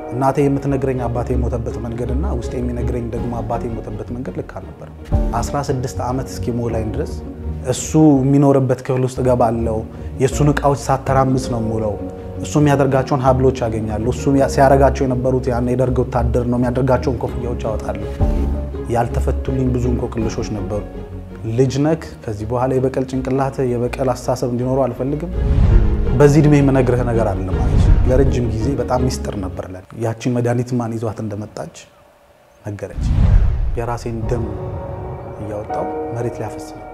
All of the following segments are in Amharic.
እናቴ የምትነግረኝ አባቴ የሞተበት መንገድና ውስጥ የሚነግረኝ ደግሞ አባቴ የሞተበት መንገድ ልክ አልነበረም። 16 ዓመት እስኪሞላኝ ድረስ እሱ የሚኖርበት ክፍል ውስጥ እገባለሁ። የእሱን እቃዎች ሳተራምስ ነው የምውለው። እሱ የሚያደርጋቸውን ሀብሎች ያገኛሉ። እሱ ሲያደርጋቸው የነበሩት ያን የደርግ ወታደር ነው የሚያደርጋቸውን ኮፍያዎች ያወጣሉ። ያልተፈቱልኝ ብዙ እንቆቅልሾች ነበሩ። ልጅ ነክ ከዚህ በኋላ የበቀል ጭንቅላት የበቀል አስተሳሰብ እንዲኖረው አልፈልግም። በዚህ እድሜ የምነግርህ ነገር አለ ማለት ለረጅም ጊዜ በጣም ሚስጥር ነበር ለ ያቺን መድኃኒት ማን ይዟት እንደመጣች ነገረች። የራሴን ደም እያወጣው መሬት ላይ ያፈስ ነበር።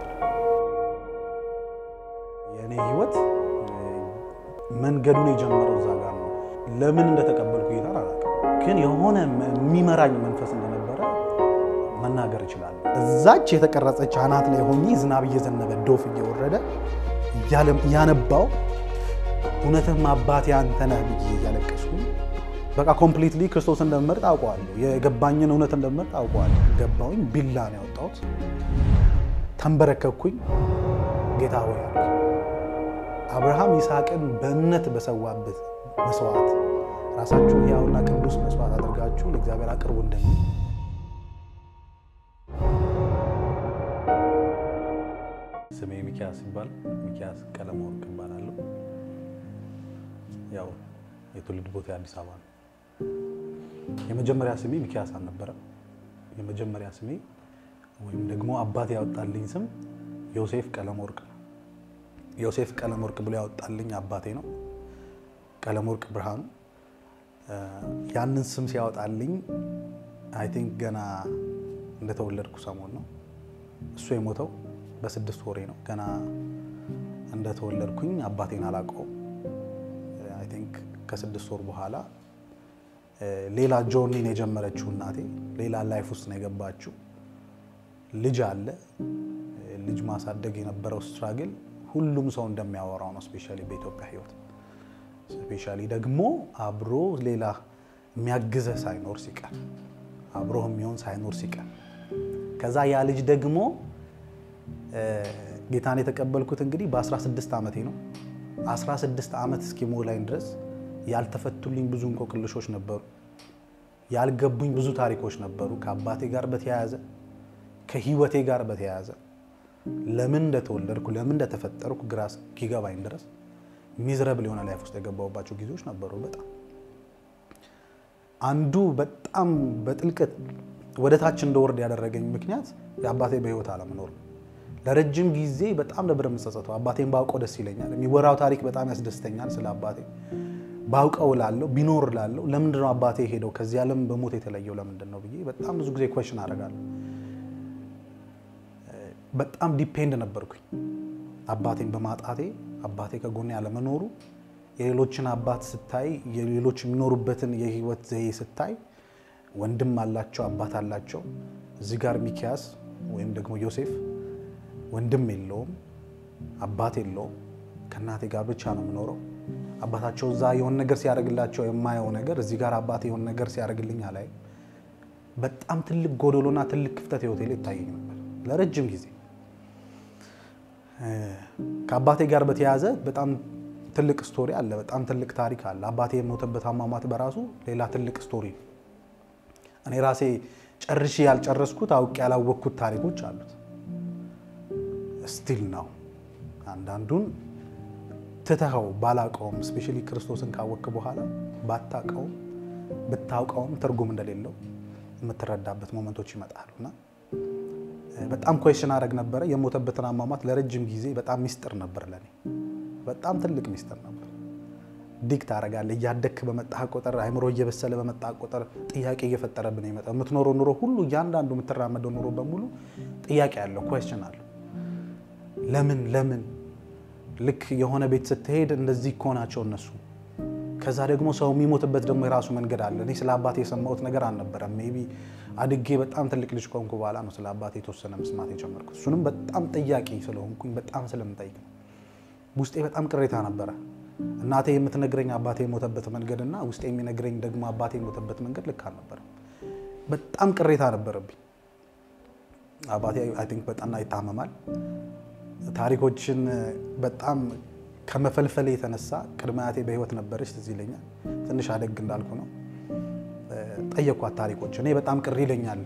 የእኔ ህይወት መንገዱን የጀመረው እዛ ጋር ነው። ለምን እንደተቀበልኩ ጌታን አላውቅም፣ ግን የሆነ የሚመራኝ መንፈስ እንደነበረ መናገር ይችላል። እዛች የተቀረጸች አናት ላይ ሆኜ ዝናብ እየዘነበ ዶፍ እየወረደ እያነባው እውነትም አባቴ አንተ ነህ ብዬ እያለቀስኩ በቃ ኮምፕሊትሊ ክርስቶስ እንደምመርጥ አውቀዋለሁ። የገባኝን እውነት እንደምመርጥ አውቀዋለሁ። ገባውኝ። ቢላ ነው ያወጣሁት። ተንበረከኩኝ። ጌታ ሆይ አልኩ። አብርሃም ይስሐቅን በእምነት በሰዋበት መስዋዕት ራሳችሁን ሕያውና ቅዱስ መስዋዕት አድርጋችሁ ለእግዚአብሔር አቅርቡ እንደሚል ስሜ ሚኪያስ ይባል ሚኪያስ ቀለመወርቅ እባላለሁ። ያው የትውልድ ቦታ አዲስ አበባ ነው። የመጀመሪያ ስሜ ሚኪያስ አልነበረም። የመጀመሪያ ስሜ ወይም ደግሞ አባት ያወጣልኝ ስም ዮሴፍ ቀለመወርቅ ነው። ዮሴፍ ቀለመወርቅ ብሎ ያወጣልኝ አባቴ ነው፣ ቀለመወርቅ ብርሃኑ። ያንን ስም ሲያወጣልኝ አይ ቲንክ ገና እንደተወለድኩ ሰሞን ነው። እሱ የሞተው በስድስት ወሬ ነው። ገና እንደተወለድኩኝ አባቴን አላውቀውም። አይ ቲንክ ከስድስት ወር በኋላ ሌላ ጆርኒን የጀመረችው እናቴ ሌላ ላይፍ ውስጥ ነው የገባችው። ልጅ አለ። ልጅ ማሳደግ የነበረው ስትራግል ሁሉም ሰው እንደሚያወራው ነው። ስፔሻሊ በኢትዮጵያ ሕይወት ስፔሻሊ ደግሞ አብሮ ሌላ የሚያግዘህ ሳይኖር ሲቀር አብሮህ የሚሆን ሳይኖር ሲቀር ከዛ ያ ልጅ ደግሞ ጌታን የተቀበልኩት እንግዲህ በ16 ዓመቴ ነው። 16 ዓመት እስኪሞላኝ ድረስ ያልተፈቱልኝ ብዙ እንቆቅልሾች ነበሩ። ያልገቡኝ ብዙ ታሪኮች ነበሩ። ከአባቴ ጋር በተያያዘ ከህይወቴ ጋር በተያያዘ ለምን እንደተወለድኩ ለምን እንደተፈጠርኩ ግራ እስኪገባኝ ድረስ ሚዝረብል የሆነ ላይፍ ውስጥ የገባሁባቸው ጊዜዎች ነበሩ። በጣም አንዱ በጣም በጥልቀት ወደ ታች እንደወርድ ያደረገኝ ምክንያት የአባቴ በህይወት አለመኖር ነው። ለረጅም ጊዜ በጣም ነበር የምጸጸተው። አባቴን ባውቀው ደስ ይለኛል። የሚወራው ታሪክ በጣም ያስደስተኛል። ስለ አባቴ ባውቀው ላለው ቢኖር ላለው ለምንድን ነው አባቴ ሄደው ከዚህ ዓለም በሞት የተለየው ለምንድን ነው ብዬ በጣም ብዙ ጊዜ ኮሽን አደርጋለሁ። በጣም ዲፔንድ ነበርኩኝ አባቴን በማጣቴ አባቴ ከጎኔ ያለመኖሩ የሌሎችን አባት ስታይ የሌሎች የሚኖሩበትን የህይወት ዘዬ ስታይ ወንድም አላቸው፣ አባት አላቸው። እዚህ ጋር ሚኪያስ ወይም ደግሞ ዮሴፍ ወንድም የለውም፣ አባት የለውም። ከእናቴ ጋር ብቻ ነው የምኖረው። አባታቸው እዛ የሆነ ነገር ሲያደርግላቸው የማየው ነገር እዚህ ጋር አባቴ የሆነ ነገር ሲያደርግልኝ አላይ። በጣም ትልቅ ጎደሎና ትልቅ ክፍተት ህይወቴ ላይ ይታየኝ ነበር ለረጅም ጊዜ። ከአባቴ ጋር በተያያዘ በጣም ትልቅ ስቶሪ አለ። በጣም ትልቅ ታሪክ አለ። አባቴ የሞተበት አሟሟት በራሱ ሌላ ትልቅ ስቶሪ ነው። እኔ ራሴ ጨርሼ ያልጨረስኩት አውቄ ያላወቅኩት ታሪኮች አሉት። ስቲል ነው አንዳንዱን ትተኸው ባላውቀውም ስፔሻሊ ክርስቶስን ካወቅክ በኋላ ባታውቀውም ብታውቀውም ትርጉም እንደሌለው የምትረዳበት ሞመንቶች ይመጣሉ እና በጣም ኮሽን አደረግ ነበረ። የሞተበትን አሟሟት ለረጅም ጊዜ በጣም ሚስጥር ነበር ለኔ፣ በጣም ትልቅ ሚስጥር ነበር። ዲግ ታደርጋለህ። እያደግክ በመጣህ ቁጥር አይምሮ እየበሰለ በመጣህ ቁጥር ጥያቄ እየፈጠረብን ይመጣ። የምትኖረው ኑሮ ሁሉ እያንዳንዱ የምትራመደው ኑሮ በሙሉ ጥያቄ አለው፣ ኮሽን አለው። ለምን ለምን ልክ የሆነ ቤት ስትሄድ እንደዚህ እኮ ናቸው እነሱ። ከዛ ደግሞ ሰው የሚሞትበት ደግሞ የራሱ መንገድ አለ። እኔ ስለ አባቴ የሰማሁት ነገር አልነበረም። ሜይ ቢ አድጌ በጣም ትልቅ ልጅ ከሆንኩ በኋላ ነው ስለ አባቴ የተወሰነ መስማት የጀመርኩት። እሱንም በጣም ጥያቄ ስለሆንኩኝ በጣም ስለምጠይቅ ነው። ውስጤ በጣም ቅሬታ ነበረ። እናቴ የምትነግረኝ አባቴ የሞተበት መንገድና ውስጤ የሚነግረኝ ደግሞ አባቴ የሞተበት መንገድ ልክ አልነበረም። በጣም ቅሬታ ነበረብኝ። አባቴ አይ ቲንክ በጠና ይታመማል። ታሪኮችን በጣም ከመፈልፈል የተነሳ ቅድመ አያቴ በህይወት ነበረች፣ ትዝ ይለኛል። ትንሽ አደግ እንዳልኩ ነው ጠየኳት ታሪኮች። እኔ በጣም ቅር ይለኛል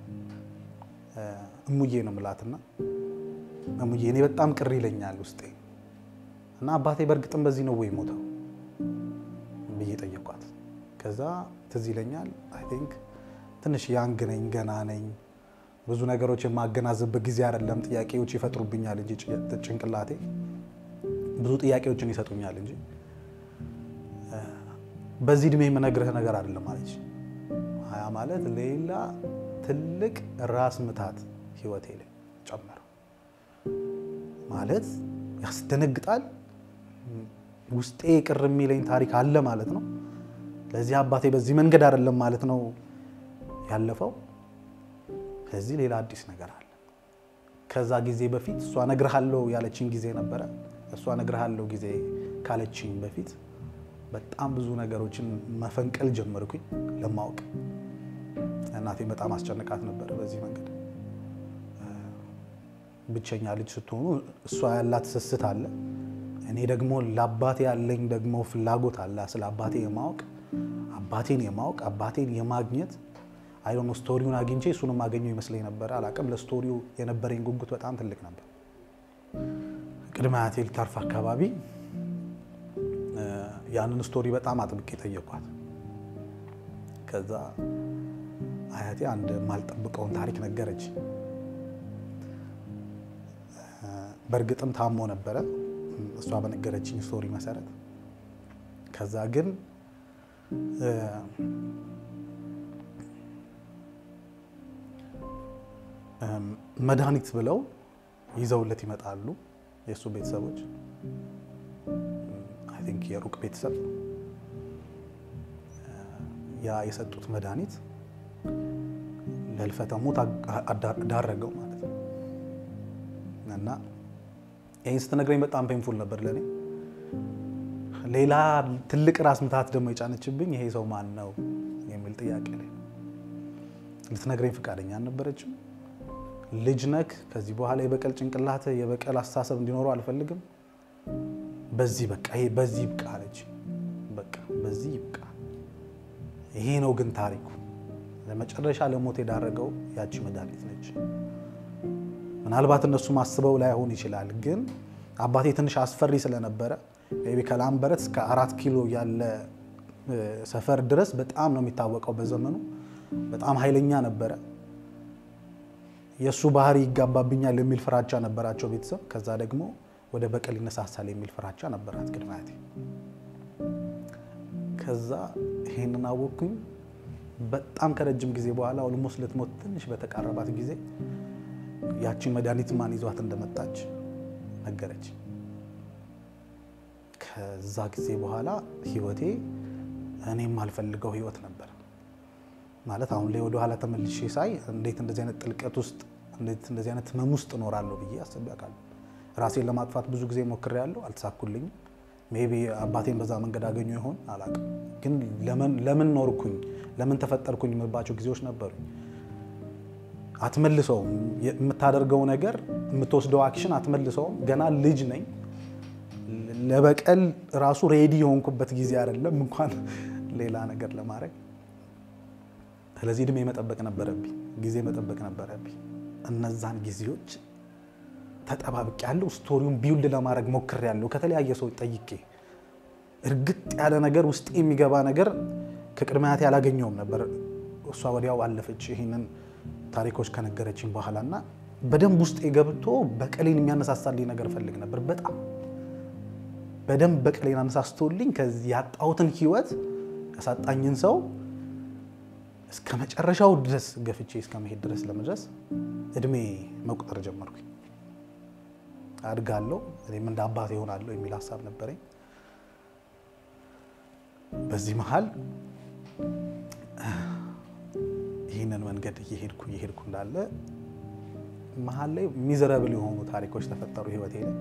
እሙዬ ነው የምላትና እሙዬ እኔ በጣም ቅር ይለኛል ውስጤ እና አባቴ በእርግጥም በዚህ ነው ወይ ሞተው ብዬ ጠየኳት። ከዛ ትዝ ይለኛል አይ ቲንክ ትንሽ ያንግ ነኝ ገና ነኝ ብዙ ነገሮች የማገናዘብበት ጊዜ አይደለም። ጥያቄዎች ይፈጥሩብኛል እንጂ ጭንቅላቴ ብዙ ጥያቄዎችን ይሰጡኛል እንጂ በዚህ እድሜ የምነግርህ ነገር አይደለም ማለች። ሀያ ማለት ሌላ ትልቅ ራስ ምታት ህይወቴ ላይ ጨመረው ማለት ያስደነግጣል። ውስጤ ቅር የሚለኝ ታሪክ አለ ማለት ነው። ለዚህ አባቴ በዚህ መንገድ አይደለም ማለት ነው ያለፈው። ከዚህ ሌላ አዲስ ነገር አለ። ከዛ ጊዜ በፊት እሷ እነግርሃለሁ ያለችኝ ጊዜ ነበረ። እሷ እነግርሃለሁ ጊዜ ካለችኝ በፊት በጣም ብዙ ነገሮችን መፈንቀል ጀመርኩኝ ለማወቅ። እናቴ በጣም አስጨንቃት ነበረ በዚህ መንገድ። ብቸኛ ልጅ ስትሆኑ እሷ ያላት ስስት አለ፣ እኔ ደግሞ ለአባቴ ያለኝ ደግሞ ፍላጎት አለ ስለ አባቴ የማወቅ አባቴን የማወቅ አባቴን የማግኘት አይዶኖ ስቶሪውን አግኝቼ እሱንም ማገኘው ይመስለኝ ነበር። አላቅም ለስቶሪው የነበረኝ ጉጉት በጣም ትልቅ ነበር። ቅድመ አያቴ ልታርፍ አካባቢ ያንን ስቶሪ በጣም አጥብቄ ጠየኳት። ከዛ አያቴ አንድ የማልጠብቀውን ታሪክ ነገረች። በእርግጥም ታሞ ነበረ እሷ በነገረችኝ ስቶሪ መሰረት። ከዛ ግን መድኃኒት ብለው ይዘውለት ይመጣሉ የእሱ ቤተሰቦች አይ ቲንክ የሩቅ ቤተሰብ ያ የሰጡት መድኃኒት ለህልፈተ ሞት ዳረገው ማለት ነው። እና ይህን ስትነግረኝ በጣም ፔንፉል ነበር ለእኔ። ሌላ ትልቅ ራስ ምታት ደግሞ የጫነችብኝ ይሄ ሰው ማን ነው የሚል ጥያቄ ላይ ልትነግረኝ ፈቃደኛ አልነበረችም። ልጅ ነክ ከዚህ በኋላ የበቀል ጭንቅላት የበቀል አስተሳሰብ እንዲኖረው አልፈልግም። በዚህ በቃ ይሄ በዚህ ይብቃ አለች። በቃ በዚህ ይብቃ። ይሄ ነው ግን ታሪኩ። ለመጨረሻ ለሞት የዳረገው ያቺ መድኃኒት ነች። ምናልባት እነሱ ማስበው ላይሆን ይችላል፣ ግን አባቴ ትንሽ አስፈሪ ስለነበረ ቢ ከላምበረት እስከ አራት ኪሎ ያለ ሰፈር ድረስ በጣም ነው የሚታወቀው በዘመኑ። በጣም ኃይለኛ ነበረ። የእሱ ባህሪ ይጋባብኛል የሚል ፍራቻ ነበራቸው ቤተሰብ። ከዛ ደግሞ ወደ በቀል ይነሳሳል የሚል ፍራቻ ነበራት ቅድመ አያቴ። ከዛ ይሄንን አወቅኩኝ። በጣም ከረጅም ጊዜ በኋላ ኦልሞስት ልትሞት ትንሽ በተቃረባት ጊዜ ያቺን መድኃኒት ማን ይዟት እንደመጣች ነገረች። ከዛ ጊዜ በኋላ ህይወቴ እኔም አልፈልገው ህይወት ነበር ማለት አሁን ላይ ወደኋላ ተመልሼ ሳይ እንዴት እንደዚህ አይነት ጥልቀት ውስጥ እንዴት እንደዚህ አይነት ህመም ውስጥ እኖራለሁ ብዬ አስቤ አውቃለሁ። ራሴን ለማጥፋት ብዙ ጊዜ ሞክሬያለሁ፣ አልተሳኩልኝም። ሜይ ቢ አባቴን በዛ መንገድ አገኘ ይሆን አላውቅም። ግን ለምን ኖርኩኝ ለምን ተፈጠርኩኝ የምባቸው ጊዜዎች ነበሩኝ። አትመልሰውም። የምታደርገው ነገር የምትወስደው አክሽን አትመልሰውም። ገና ልጅ ነኝ። ለበቀል ራሱ ሬዲ የሆንኩበት ጊዜ አይደለም እንኳን ሌላ ነገር ለማድረግ ስለዚህ እድሜ መጠበቅ ነበረብኝ፣ ጊዜ መጠበቅ ነበረብኝ። እነዛን ጊዜዎች ተጠባብቅ ያለው ስቶሪውን ቢውልድ ለማድረግ ሞክር ያለው ከተለያየ ሰው ጠይቄ እርግጥ ያለ ነገር ውስጥ የሚገባ ነገር ከቅድመ አያቴ አላገኘውም ነበር። እሷ ወዲያው አለፈች ይህንን ታሪኮች ከነገረችኝ በኋላ እና በደንብ ውስጥ ገብቶ በቀሌን የሚያነሳሳልኝ ነገር እፈልግ ነበር። በጣም በደንብ በቀሌን አነሳስቶልኝ ከዚህ ያጣሁትን ህይወት ያሳጣኝን ሰው እስከ መጨረሻው ድረስ ገፍቼ እስከ መሄድ ድረስ ለመድረስ እድሜ መቁጠር ጀመርኩኝ። አድጋለሁ፣ እኔም እንደ አባት ይሆናለሁ የሚል ሀሳብ ነበረኝ። በዚህ መሀል ይህንን መንገድ እየሄድኩ እየሄድኩ እንዳለ መሀል ላይ ሚዘረብል የሆኑ ታሪኮች ተፈጠሩ ህይወቴ ላይ።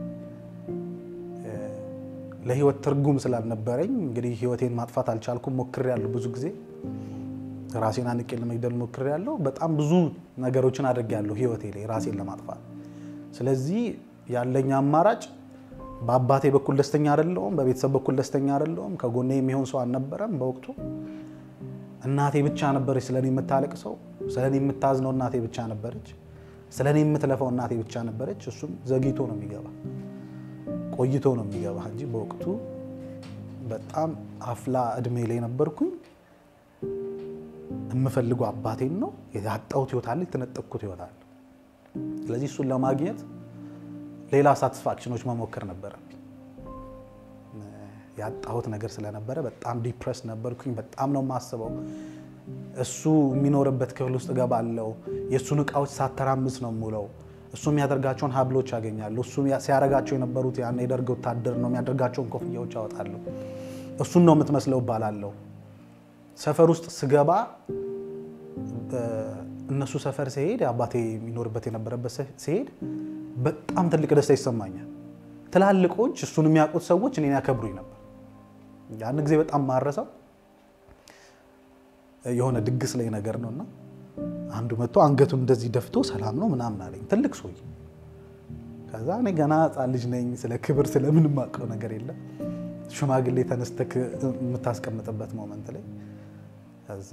ለህይወት ትርጉም ስላልነበረኝ እንግዲህ ህይወቴን ማጥፋት አልቻልኩም። ሞክሬያለሁ ብዙ ጊዜ ራሴን አንቄ ለመግደል ሞክሬያለሁ። በጣም ብዙ ነገሮችን አድርጌያለሁ ህይወቴ ላይ ራሴን ለማጥፋት። ስለዚህ ያለኝ አማራጭ በአባቴ በኩል ደስተኛ አይደለሁም፣ በቤተሰብ በኩል ደስተኛ አይደለሁም። ከጎኔ የሚሆን ሰው አልነበረም በወቅቱ። እናቴ ብቻ ነበረች ስለኔ የምታለቅሰው፣ ስለኔ የምታዝነው እናቴ ብቻ ነበረች፣ ስለኔ የምትለፈው እናቴ ብቻ ነበረች። እሱም ዘግይቶ ነው የሚገባ ቆይቶ ነው የሚገባ እንጂ በወቅቱ በጣም አፍላ እድሜ ላይ ነበርኩኝ። የምፈልገው አባቴን ነው። ያጣሁት ህይወት አለ፣ የተነጠቅኩት ህይወት አለ። ስለዚህ እሱን ለማግኘት ሌላ ሳቲስፋክሽኖች መሞከር ነበረብኝ። ያጣሁት ነገር ስለነበረ በጣም ዲፕረስ ነበርኩኝ። በጣም ነው የማስበው። እሱ የሚኖርበት ክፍል ውስጥ እገባለሁ። የእሱን እቃዎች ሳተራምስ ነው የምውለው። እሱ የሚያደርጋቸውን ሀብሎች ያገኛለሁ። እሱ ሲያደርጋቸው የነበሩት ያን የደርግ ወታደር ነው የሚያደርጋቸውን ኮፍያዎች አወጣለሁ። እሱን ነው የምትመስለው እባላለሁ። ሰፈር ውስጥ ስገባ እነሱ ሰፈር ሲሄድ አባቴ የሚኖርበት የነበረበት ሲሄድ በጣም ትልቅ ደስታ ይሰማኛል። ትላልቆች እሱን የሚያውቁት ሰዎች እኔን ያከብሩኝ ነበር። ያን ጊዜ በጣም ማረሰው የሆነ ድግስ ላይ ነገር ነው እና አንዱ መጥቶ አንገቱን እንደዚህ ደፍቶ ሰላም ነው ምናምን አለኝ። ትልቅ ሰውዬ። ከዛ እኔ ገና ሕፃን ልጅ ነኝ። ስለ ክብር ስለምንም አውቀው ነገር የለም። ሽማግሌ ተነስተክ የምታስቀምጥበት ሞመንት ላይ ከዛ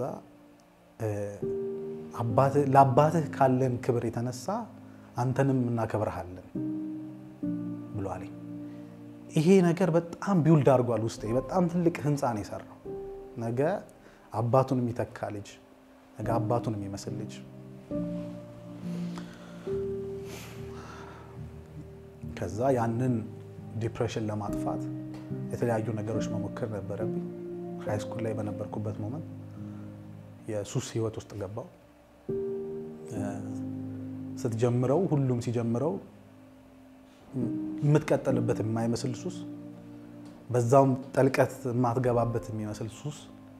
ለአባትህ ካለን ክብር የተነሳ አንተንም እናከብረሃለን ብሎ አለኝ። ይሄ ነገር በጣም ቢውልድ አድርጓል ውስጤ። በጣም ትልቅ ህንፃ ነው የሰራው። ነገ አባቱን የሚተካ ልጅ፣ ነገ አባቱን የሚመስል ልጅ ከዛ ያንን ዲፕሬሽን ለማጥፋት የተለያዩ ነገሮች መሞከር ነበረብኝ። ሃይ ስኩል ላይ በነበርኩበት ሞመንት የሱስ ህይወት ውስጥ ገባው። ስትጀምረው ሁሉም ሲጀምረው የምትቀጠልበት የማይመስል ሱስ፣ በዛውም ጠልቀት የማትገባበት የሚመስል ሱስ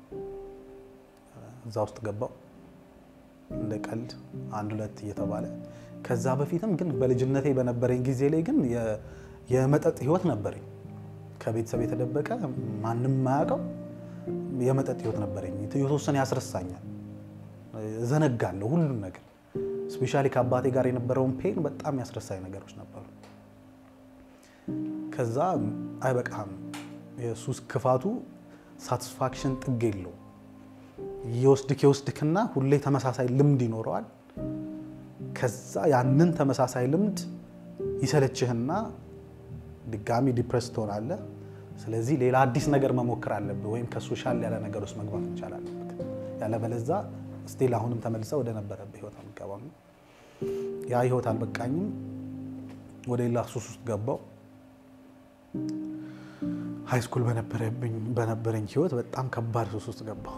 እዛ ውስጥ ገባው እንደ ቀልድ አንድ ሁለት እየተባለ ከዛ በፊትም ግን በልጅነቴ በነበረኝ ጊዜ ላይ ግን የመጠጥ ህይወት ነበረኝ። ከቤተሰብ የተደበቀ ማንም ማያውቀው የመጠጥ ህይወት ነበረኝ። የተወሰነ ያስረሳኛል፣ ዘነጋለሁ ሁሉም ነገር። ስፔሻሊ ከአባቴ ጋር የነበረውን ፔን በጣም ያስረሳኝ ነገሮች ነበሩ። ከዛ አይበቃም፣ የሱስ ክፋቱ ሳቲስፋክሽን ጥግ የለው የወስድክ የወስድክና ሁሌ ተመሳሳይ ልምድ ይኖረዋል። ከዛ ያንን ተመሳሳይ ልምድ ይሰለችህና ድጋሚ ዲፕረስ ትሆናለህ። ስለዚህ ሌላ አዲስ ነገር መሞከር አለብህ፣ ወይም ከሶሻል ያለ ነገር ውስጥ መግባት መቻል አለብህ። ያለበለዛ ስቲል አሁንም ተመልሰ ወደ ነበረብህ ህይወት አልገባም። ያ ህይወት አልበቃኝም። ወደ ሌላ ሱስ ውስጥ ገባው። ሃይ ስኩል በነበረኝ ህይወት በጣም ከባድ ሱስ ውስጥ ገባው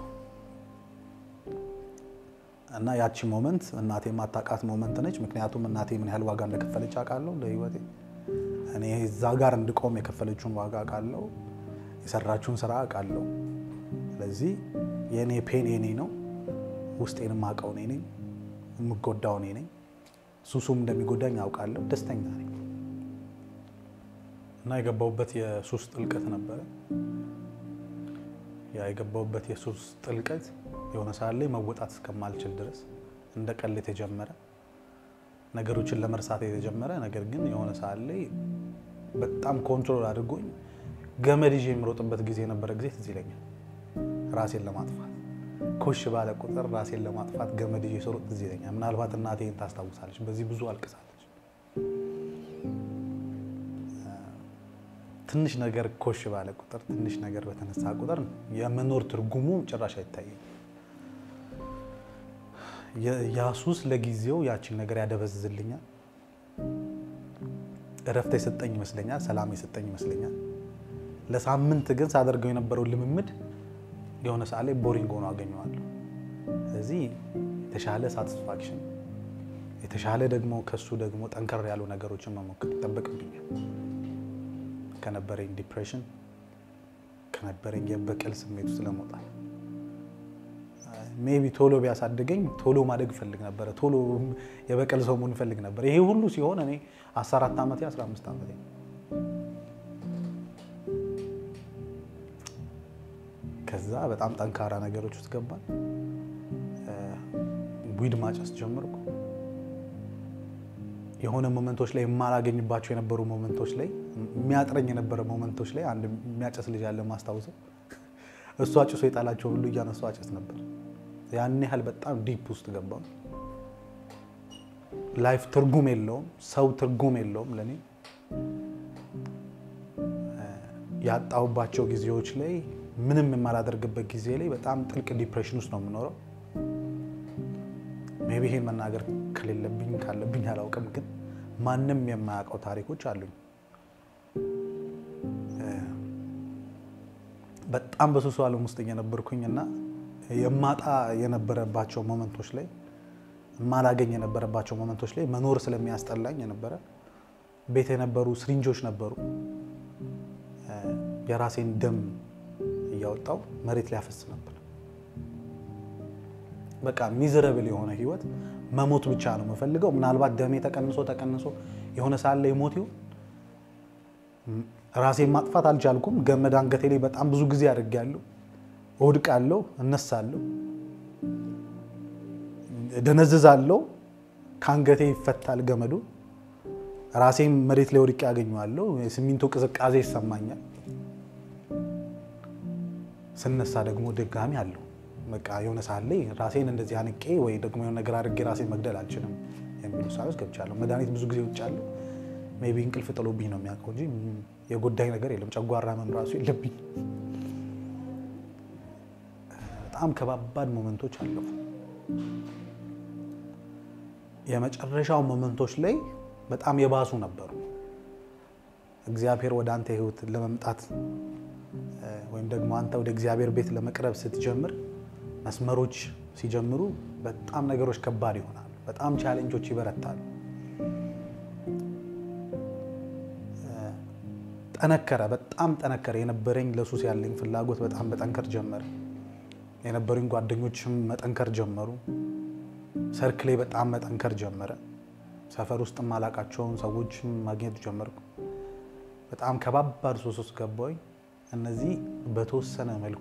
እና ያቺ ሞመንት እናቴ የማታውቃት ሞመንት ነች። ምክንያቱም እናቴ ምን ያህል ዋጋ እንደከፈለች አውቃለሁ ለህይወቴ እኔ እዛ ጋር እንድቆም የከፈለችውን ዋጋ አውቃለሁ፣ የሰራችውን ስራ አውቃለሁ። ስለዚህ የእኔ ፔን የኔ ነው፣ ውስጤን የማውቀው እኔ ነኝ፣ የምጎዳው እኔ ነኝ። ሱሱም እንደሚጎዳኝ አውቃለሁ። ደስተኛ ነኝ እና የገባሁበት የሱስ ጥልቀት ነበረ። ያ የገባሁበት የሱስ ጥልቀት የሆነ ሰዓት ላይ መወጣት እስከማልችል ድረስ እንደ ቀልድ የተጀመረ ነገሮችን ለመርሳት የተጀመረ ነገር ግን የሆነ ሰዓት ላይ በጣም ኮንትሮል አድርጎኝ ገመድ ይዤ የምሮጥበት ጊዜ የነበረ ጊዜ ትዝ ይለኛል። ራሴን ለማጥፋት ኮሽ ባለ ቁጥር ራሴን ለማጥፋት ገመድ ይዤ ስሮጥ ትዝ ይለኛል። ምናልባት እናቴን ታስታውሳለች። በዚህ ብዙ አልቅሳለች። ትንሽ ነገር ኮሽ ባለ ቁጥር፣ ትንሽ ነገር በተነሳ ቁጥር የመኖር ትርጉሙ ጭራሽ አይታየኝ። ያሱስ ለጊዜው ያችን ነገር ያደበዝዝልኛል። እረፍት የሰጠኝ ይመስለኛል። ሰላም የሰጠኝ ይመስለኛል። ለሳምንት ግን ሳደርገው የነበረው ልምምድ የሆነ ሰዓት ላይ ቦሪንግ ሆኖ አገኘዋለሁ። ስለዚህ የተሻለ ሳቲስፋክሽን፣ የተሻለ ደግሞ ከሱ ደግሞ ጠንከር ያሉ ነገሮችን መሞከር ይጠበቅብኛል። ከነበረኝ ዲፕሬሽን፣ ከነበረኝ የበቀል ስሜት ውስጥ ለመውጣት ሜቢ ቶሎ ቢያሳድገኝ ቶሎ ማደግ እፈልግ ነበረ። ቶሎ የበቀል ሰው መሆን እፈልግ ነበር። ይሄ ሁሉ ሲሆን እኔ 14 ዓመቴ 15 ዓመቴ ከዛ በጣም ጠንካራ ነገሮች ውስጥ ገባል። ዊድ ማጨስ ጀመርኩ። የሆነ ሞመንቶች ላይ የማላገኝባቸው የነበሩ ሞመንቶች ላይ የሚያጥረኝ የነበረ ሞመንቶች ላይ አንድ የሚያጨስ ልጅ ያለ ማስታውሰው እሱ አጭሶ የጣላቸው ሁሉ እያነሱ አጨስ ነበር። ያን ያህል በጣም ዲፕ ውስጥ ገባሁ። ላይፍ ትርጉም የለውም፣ ሰው ትርጉም የለውም ለእኔ። ያጣሁባቸው ጊዜዎች ላይ ምንም የማላደርግበት ጊዜ ላይ በጣም ጥልቅ ዲፕሬሽን ውስጥ ነው የምኖረው። ሜይ ቢ ይሄን መናገር ከሌለብኝ ካለብኝ አላውቅም፣ ግን ማንም የማያውቀው ታሪኮች አሉኝ። በጣም በሱሱ ዓለም ውስጥ እየነበርኩኝ እና የማጣ የነበረባቸው ሞመንቶች ላይ የማላገኝ የነበረባቸው ሞመንቶች ላይ መኖር ስለሚያስጠላኝ የነበረ ቤት የነበሩ ስሪንጆች ነበሩ። የራሴን ደም እያወጣው መሬት ላይ ያፈስ ነበር። በቃ ሚዝረብል የሆነ ህይወት መሞት ብቻ ነው የምፈልገው። ምናልባት ደሜ ተቀንሶ ተቀንሶ የሆነ ሰዓት ላይ ሞት ይሁን ራሴን ማጥፋት አልቻልኩም። ገመድ አንገቴ ላይ በጣም ብዙ ጊዜ አድርጌያለሁ። እወድቃለሁ፣ እነሳለሁ፣ ደነዝዛለሁ። ከአንገቴ ይፈታል ገመዱ። ራሴን መሬት ላይ ወድቄ ያገኘዋለሁ። የሲሚንቶ ቅዝቃዜ ይሰማኛል። ስነሳ ደግሞ ድጋሚ አለው። በቃ የሆነ ሰዓት ላይ ራሴን እንደዚህ አንቄ ወይ ደግሞ የሆነ ነገር አድርጌ ራሴን መግደል አልችልም የሚሉ ሰዎች ገብቻለሁ። መድኃኒት ብዙ ጊዜ ውጫለሁ። ሜይ ቢ እንቅልፍ ጥሎብኝ ነው የሚያውቀው እንጂ የጎዳኝ ነገር የለም። ጨጓራ ህመም ራሱ የለብኝ። በጣም ከባባድ ሞመንቶች አለፉ። የመጨረሻው ሞመንቶች ላይ በጣም የባሱ ነበሩ። እግዚአብሔር ወደ አንተ ህይወት ለመምጣት ወይም ደግሞ አንተ ወደ እግዚአብሔር ቤት ለመቅረብ ስትጀምር መስመሮች ሲጀምሩ በጣም ነገሮች ከባድ ይሆናሉ። በጣም ቻሌንጆች ይበረታሉ። ጠነከረ፣ በጣም ጠነከረ። የነበረኝ ለሱስ ያለኝ ፍላጎት በጣም መጠንከር ጀመረ። የነበሩኝ ጓደኞችም መጠንከር ጀመሩ። ሰርክ ላይ በጣም መጠንከር ጀመረ። ሰፈር ውስጥ ማላቃቸውን ሰዎችም ማግኘት ጀመርኩ። በጣም ከባባድ ሱስ ውስጥ ገባሁኝ። እነዚህ በተወሰነ መልኩ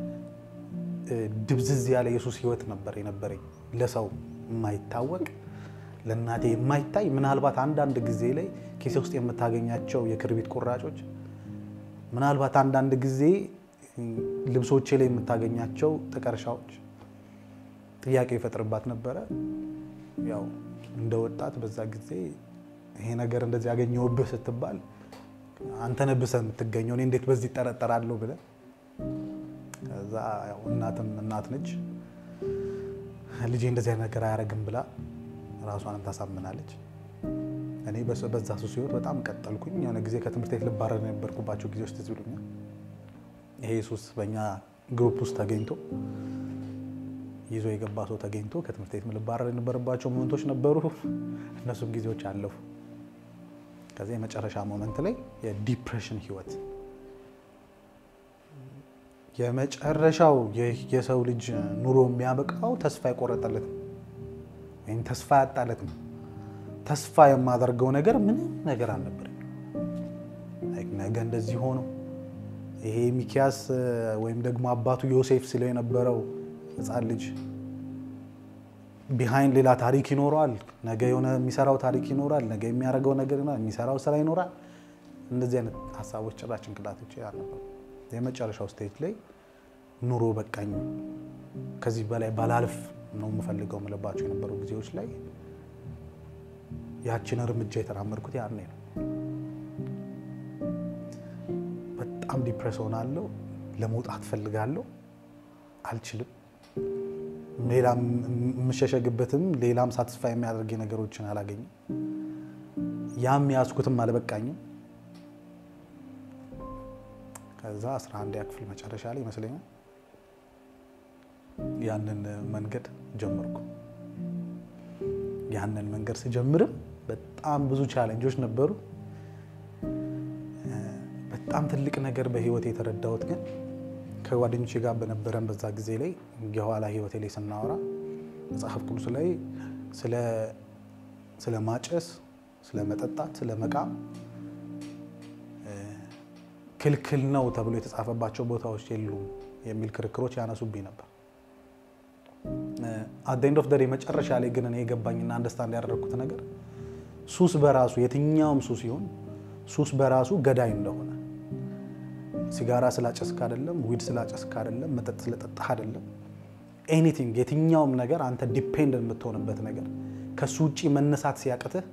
ድብዝዝ ያለ የሱስ ህይወት ነበር የነበረኝ። ለሰው የማይታወቅ ለእናቴ የማይታይ ምናልባት አንዳንድ ጊዜ ላይ ኪሴ ውስጥ የምታገኛቸው የክርቢት ቁራጮች፣ ምናልባት አንዳንድ ጊዜ ልብሶቼ ላይ የምታገኛቸው ጥቀርሻዎች ጥያቄ ይፈጥርባት ነበረ። ያው እንደ ወጣት በዛ ጊዜ ይሄ ነገር እንደዚህ ያገኘውብህ ስትባል አንተ ነህ ብሰህ የምትገኘው እኔ እንዴት በዚህ ይጠረጠራለሁ ብለህ ከዛ ያው እናትም እናት ነች ልጄ እንደዚህ አይነት ነገር አያደርግም ብላ ራሷንም ታሳምናለች። እኔ በዛ ሱስ ህይወት በጣም ቀጠልኩኝ። የሆነ ጊዜ ከትምህርት ቤት ልባረር የነበርኩባቸው ጊዜዎች ትዝ ይሉኛል። ይሄ ሱስ በእኛ ግሩፕ ውስጥ ተገኝቶ ይዞ የገባ ሰው ተገኝቶ ከትምህርት ቤት ልባረር የነበረባቸው ሞመንቶች ነበሩ። እነሱም ጊዜዎች አለፉ። ከዚያ የመጨረሻ ሞመንት ላይ የዲፕሬሽን ህይወት የመጨረሻው የሰው ልጅ ኑሮ የሚያበቃው ተስፋ የቆረጠለት ወይም ተስፋ ያጣለት ነው። ተስፋ የማደርገው ነገር ምንም ነገር አልነበረኝ። ነገ እንደዚህ ሆኖ ይሄ ሚኪያስ ወይም ደግሞ አባቱ ዮሴፍ ሲለው የነበረው ህፃን ልጅ ቢሃይንድ ሌላ ታሪክ ይኖረዋል። ነገ የሆነ የሚሰራው ታሪክ ይኖራል። ነገ የሚያደርገው ነገር ይኖራል። የሚሰራው ስራ ይኖራል። እንደዚህ አይነት ሀሳቦች ጭራሽ ጭንቅላቶች አልነበሩ። የመጨረሻው ስቴጅ ላይ ኑሮ በቃኝ፣ ከዚህ በላይ ባላልፍ ነው የምፈልገው የምልባቸው የነበሩ ጊዜዎች ላይ ያችን እርምጃ የተራመድኩት ያኔ ነው። በጣም ዲፕሬስ ሆናለሁ። ለመውጣት ፈልጋለሁ፣ አልችልም። ሌላም የምሸሸግበትም ሌላም ሳትስፋይ የሚያደርግ ነገሮችን አላገኝም። ያም ያዝኩትም አልበቃኝም። ከዛ 11 ክፍል መጨረሻ ላይ ይመስለኛል ያንን መንገድ ጀመርኩ። ያንን መንገድ ስጀምርም በጣም ብዙ ቻሌንጆች ነበሩ። በጣም ትልቅ ነገር በህይወት የተረዳሁት ግን ከጓደኞቼ ጋር በነበረን በዛ ጊዜ ላይ የኋላ ህይወቴ ላይ ስናወራ መጽሐፍ ቅዱስ ላይ ስለ ማጨስ፣ ስለ መጠጣት፣ ስለ መቃም ክልክል ነው ተብሎ የተጻፈባቸው ቦታዎች የሉም የሚል ክርክሮች ያነሱብኝ ነበር። አት ኤንድ ኦፍ ዘ ዴይ መጨረሻ ላይ ግን እኔ የገባኝና አንደርስታንድ ያደረግኩት ነገር ሱስ በራሱ የትኛውም ሱስ ይሁን ሱስ በራሱ ገዳይ እንደሆነ ሲጋራ ስላጨስክ አይደለም፣ ዊድ ስላጨስክ አይደለም፣ መጠጥ ስለጠጣህ አይደለም፣ ኤኒቲንግ የትኛውም ነገር አንተ ዲፔንድ የምትሆንበት ነገር ከሱ ውጭ መነሳት ሲያቅትህ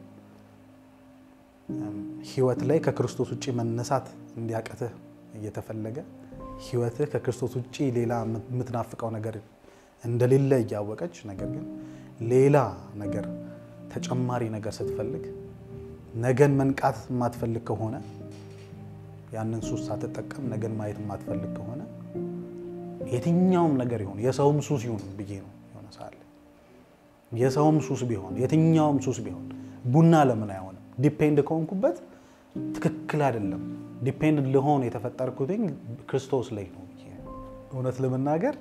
ህይወት ላይ ከክርስቶስ ውጭ መነሳት እንዲያቅትህ እየተፈለገ ህይወትህ ከክርስቶስ ውጭ ሌላ የምትናፍቀው ነገር እንደሌለ እያወቀች ነገር ግን ሌላ ነገር ተጨማሪ ነገር ስትፈልግ ነገን መንቃት የማትፈልግ ከሆነ ያንን ሱስ ሳትጠቀም ነገን ማየት የማትፈልግ ከሆነ የትኛውም ነገር ይሁን የሰውም ሱስ ይሁን ብዬ ነው የሆነ ሰዓት ላይ የሰውም ሱስ ቢሆን የትኛውም ሱስ ቢሆን ቡና ለምን አይሆንም? ዲፔንድ ከሆንኩበት ትክክል አይደለም። ዲፔንድ ልሆን የተፈጠርኩትኝ ክርስቶስ ላይ ነው ብዬ እውነት ለመናገር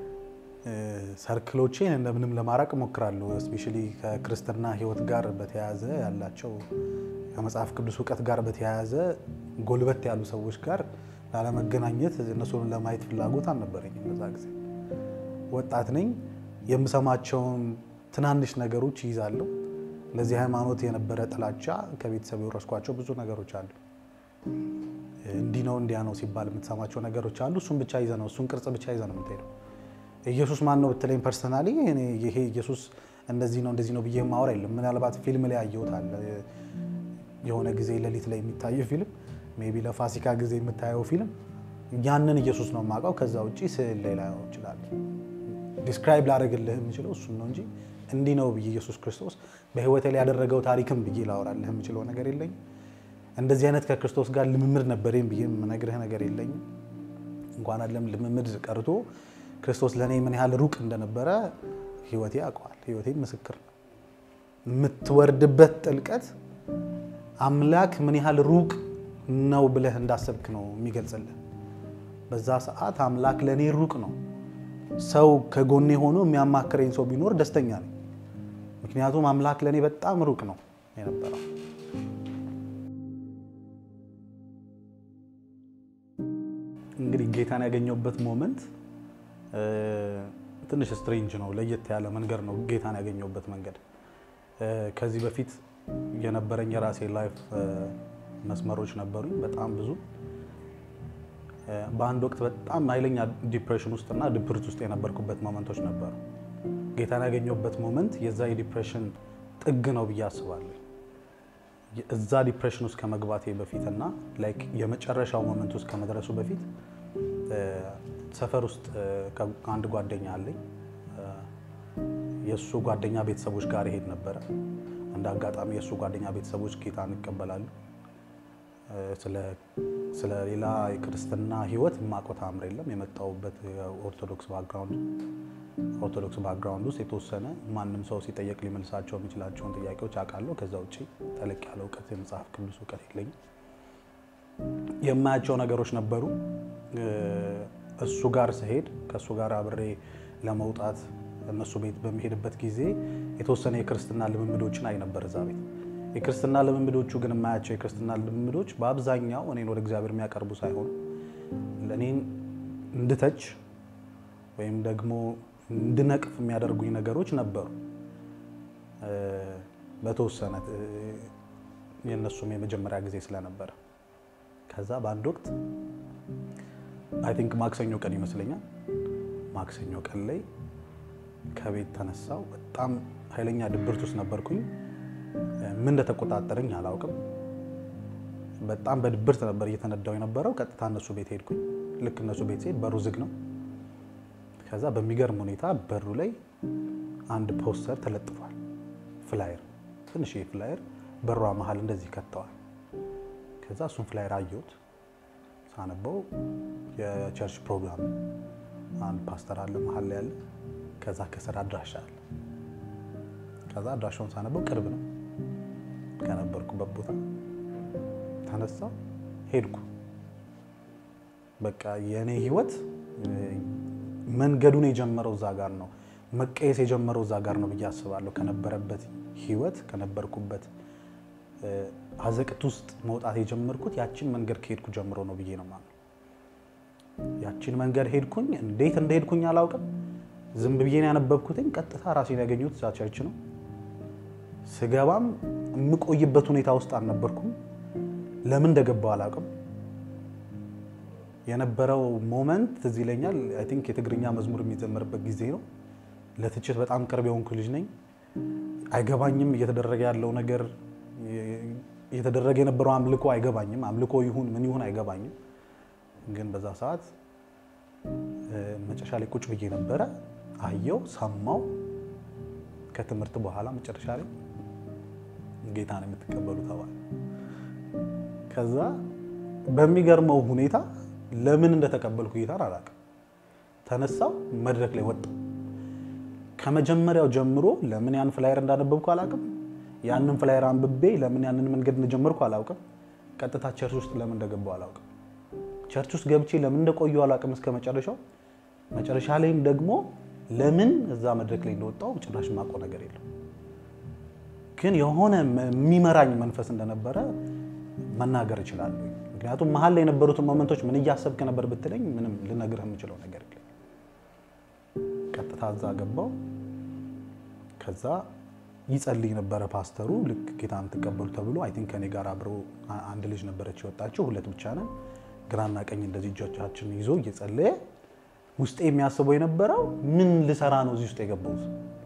ሰርክሎቼን እንደምንም ለማራቅ እሞክራለሁ። እስፔሻሊ ከክርስትና ህይወት ጋር በተያያዘ ያላቸው ከመጽሐፍ ቅዱስ እውቀት ጋር በተያያዘ ጎልበት ያሉ ሰዎች ጋር ላለመገናኘት እነሱን ለማየት ፍላጎት አልነበረኝም። በዛ ጊዜ ወጣት ነኝ። የምሰማቸውን ትናንሽ ነገሮች ይይዛለሁ። ለዚህ ሃይማኖት የነበረ ጥላቻ ከቤተሰብ የወረስኳቸው ብዙ ነገሮች አሉ። እንዲህ ነው እንዲያ ነው ሲባል የምትሰማቸው ነገሮች አሉ። እሱን ብቻ ይዘ ነው እሱን ቅርጽ ብቻ ይዘ ነው የምትሄደው። ኢየሱስ ማን ነው ብትለኝ ፐርሰናሊ ይሄ ኢየሱስ እንደዚህ ነው እንደዚህ ነው ብዬ ማወራ የለም። ምናልባት ፊልም ላይ ያየሁት አለ የሆነ ጊዜ ሌሊት ላይ የሚታየው ፊልም ሜይ ቢ ለፋሲካ ጊዜ የምታየው ፊልም ያንን ኢየሱስ ነው የማውቀው። ከዛ ውጭ ስዕል ላይ ላየው እችላለሁ። ዲስክራይብ ላደርግልህ የምችለው እሱን ነው እንጂ እንዲህ ነው ብዬ ኢየሱስ ክርስቶስ በህይወቴ ላይ ያደረገው ታሪክም ብዬ ላወራልህ የምችለው ነገር የለኝም። እንደዚህ አይነት ከክርስቶስ ጋር ልምምድ ነበረኝ ብዬ የምነግርህ ነገር የለኝም። እንኳን አይደለም ልምምድ ቀርቶ ክርስቶስ ለእኔ ምን ያህል ሩቅ እንደነበረ ህይወቴ ያውቀዋል። ህይወቴ ምስክር ነው። የምትወርድበት ጥልቀት አምላክ ምን ያህል ሩቅ ነው ብለህ እንዳሰብክ ነው የሚገልጽልህ። በዛ ሰዓት አምላክ ለእኔ ሩቅ ነው። ሰው ከጎኔ ሆኖ የሚያማክረኝ ሰው ቢኖር ደስተኛ ነኝ። ምክንያቱም አምላክ ለእኔ በጣም ሩቅ ነው የነበረው። እንግዲህ ጌታን ያገኘሁበት ሞመንት ትንሽ ስትሬንጅ ነው። ለየት ያለ መንገድ ነው ጌታን ያገኘሁበት መንገድ። ከዚህ በፊት የነበረኝ የራሴ ላይፍ መስመሮች ነበሩኝ፣ በጣም ብዙ። በአንድ ወቅት በጣም ኃይለኛ ዲፕሬሽን ውስጥና ድብርት ውስጥ የነበርኩበት ሞመንቶች ነበሩ። ጌታን ያገኘሁበት ሞመንት የዛ የዲፕሬሽን ጥግ ነው ብዬ አስባለሁ። እዛ ዲፕሬሽን ውስጥ ከመግባቴ በፊትና ላይክ የመጨረሻው ሞመንት ውስጥ ከመድረሱ በፊት ሰፈር ውስጥ አንድ ጓደኛ አለኝ። የእሱ ጓደኛ ቤተሰቦች ጋር ይሄድ ነበረ። እንደ አጋጣሚ የእሱ ጓደኛ ቤተሰቦች ጌታን ይቀበላሉ። ስለ ሌላ የክርስትና ሕይወት የማውቀው ተአምር የለም። የመጣሁበት ኦርቶዶክስ ባክግራውንድ ኦርቶዶክስ ባክግራውንድ ውስጥ የተወሰነ ማንም ሰው ሲጠየቅ ሊመልሳቸው የሚችላቸውን ጥያቄዎች አውቃለሁ። ከዛ ውጭ ጠለቅ ያለ እውቀት የመጽሐፍ ቅዱስ እውቀት የለኝም። የማያቸው ነገሮች ነበሩ። እሱ ጋር ስሄድ ከእሱ ጋር አብሬ ለመውጣት እነሱ ቤት በሚሄድበት ጊዜ የተወሰነ የክርስትና ልምምዶችን አይ ነበር እዛ ቤት። የክርስትና ልምምዶቹ ግን የማያቸው የክርስትና ልምምዶች በአብዛኛው እኔን ወደ እግዚአብሔር የሚያቀርቡ ሳይሆኑ ለእኔን እንድተች ወይም ደግሞ እንድነቅፍ የሚያደርጉኝ ነገሮች ነበሩ። በተወሰነ የእነሱም የመጀመሪያ ጊዜ ስለነበረ ከዛ በአንድ ወቅት አይ ቲንክ ማክሰኞ ቀን ይመስለኛል። ማክሰኞ ቀን ላይ ከቤት ተነሳው። በጣም ኃይለኛ ድብርት ውስጥ ነበርኩኝ። ምን እንደተቆጣጠረኝ አላውቅም። በጣም በድብርት ነበር እየተነዳው የነበረው። ቀጥታ እነሱ ቤት ሄድኩኝ። ልክ እነሱ ቤት ሲሄድ በሩ ዝግ ነው። ከዛ በሚገርም ሁኔታ በሩ ላይ አንድ ፖስተር ተለጥፏል። ፍላየር፣ ትንሽዬ ፍላየር በሯ መሀል እንደዚህ ከተዋል። ከዛ እሱን ፍላየር አየሁት። ሳነበው የቸርች ፕሮግራም አንድ ፓስተር አለ መሀል ላይ ያለ፣ ከዛ ከስር አድራሻ አለ። ከዛ አድራሻውን ሳነበው ቅርብ ነው ከነበርኩበት ቦታ ተነሳው ሄድኩ። በቃ የእኔ ህይወት መንገዱን የጀመረው እዛ ጋር ነው፣ መቀየስ የጀመረው እዛ ጋር ነው ብዬ አስባለሁ። ከነበረበት ህይወት ከነበርኩበት አዘቅት ውስጥ መውጣት የጀመርኩት ያችን መንገድ ከሄድኩ ጀምሮ ነው ብዬ ነው ማለት። ያችን መንገድ ሄድኩኝ። እንዴት እንደሄድኩኝ አላውቅም። ዝም ብዬ ነው ያነበብኩትኝ። ቀጥታ ራሴን ያገኘሁት እዛ ቸርች ነው። ስገባም የምቆይበት ሁኔታ ውስጥ አልነበርኩም። ለምን እንደገባው አላውቅም። የነበረው ሞመንት ትዝ ይለኛል። አይ ቲንክ የትግርኛ መዝሙር የሚዘመርበት ጊዜ ነው። ለትችት በጣም ቅርብ የሆንኩ ልጅ ነኝ። አይገባኝም እየተደረገ ያለው ነገር፣ እየተደረገ የነበረው አምልኮ አይገባኝም። አምልኮ ይሁን ምን ይሁን አይገባኝም። ግን በዛ ሰዓት መጨረሻ ላይ ቁጭ ብዬ ነበረ። አየው፣ ሰማው። ከትምህርት በኋላ መጨረሻ ላይ ጌታን የምትቀበሉ ተባለ። ከዛ በሚገርመው ሁኔታ ለምን እንደተቀበልኩ ጌታን አላውቅም። ተነሳው መድረክ ላይ ወጣ። ከመጀመሪያው ጀምሮ ለምን ያን ፍላየር እንዳነበብኩ አላውቅም። ያንን ፍላየር አንብቤ ለምን ያንን መንገድ እንደጀመርኩ አላውቅም። ቀጥታ ቸርች ውስጥ ለምን እንደገባው አላውቅም። ቸርች ውስጥ ገብቼ ለምን እንደቆየው አላውቅም እስከ መጨረሻው። መጨረሻ ላይም ደግሞ ለምን እዛ መድረክ ላይ እንደወጣው ጭራሽ የማውቀው ነገር የለም። ግን የሆነ የሚመራኝ መንፈስ እንደነበረ መናገር እችላለሁ። ምክንያቱም መሀል ላይ የነበሩትን ሞመንቶች ምን እያሰብክ ነበር ብትለኝ ምንም ልነግርህ የምችለው ነገር የለም። ቀጥታ እዛ ገባው። ከዛ ይጸልይ ነበረ ፓስተሩ። ልክ ጌታ የምትቀበሉ ተብሎ አይ ቲንክ ከኔ ጋር አብሮ አንድ ልጅ ነበረች የወጣችው፣ ሁለት ብቻ ነን። ግራና ቀኝ እንደዚህ እጆቻችን ይዞ እየጸለየ ውስጤ የሚያስበው የነበረው ምን ልሰራ ነው እዚህ ውስጥ የገባሁት?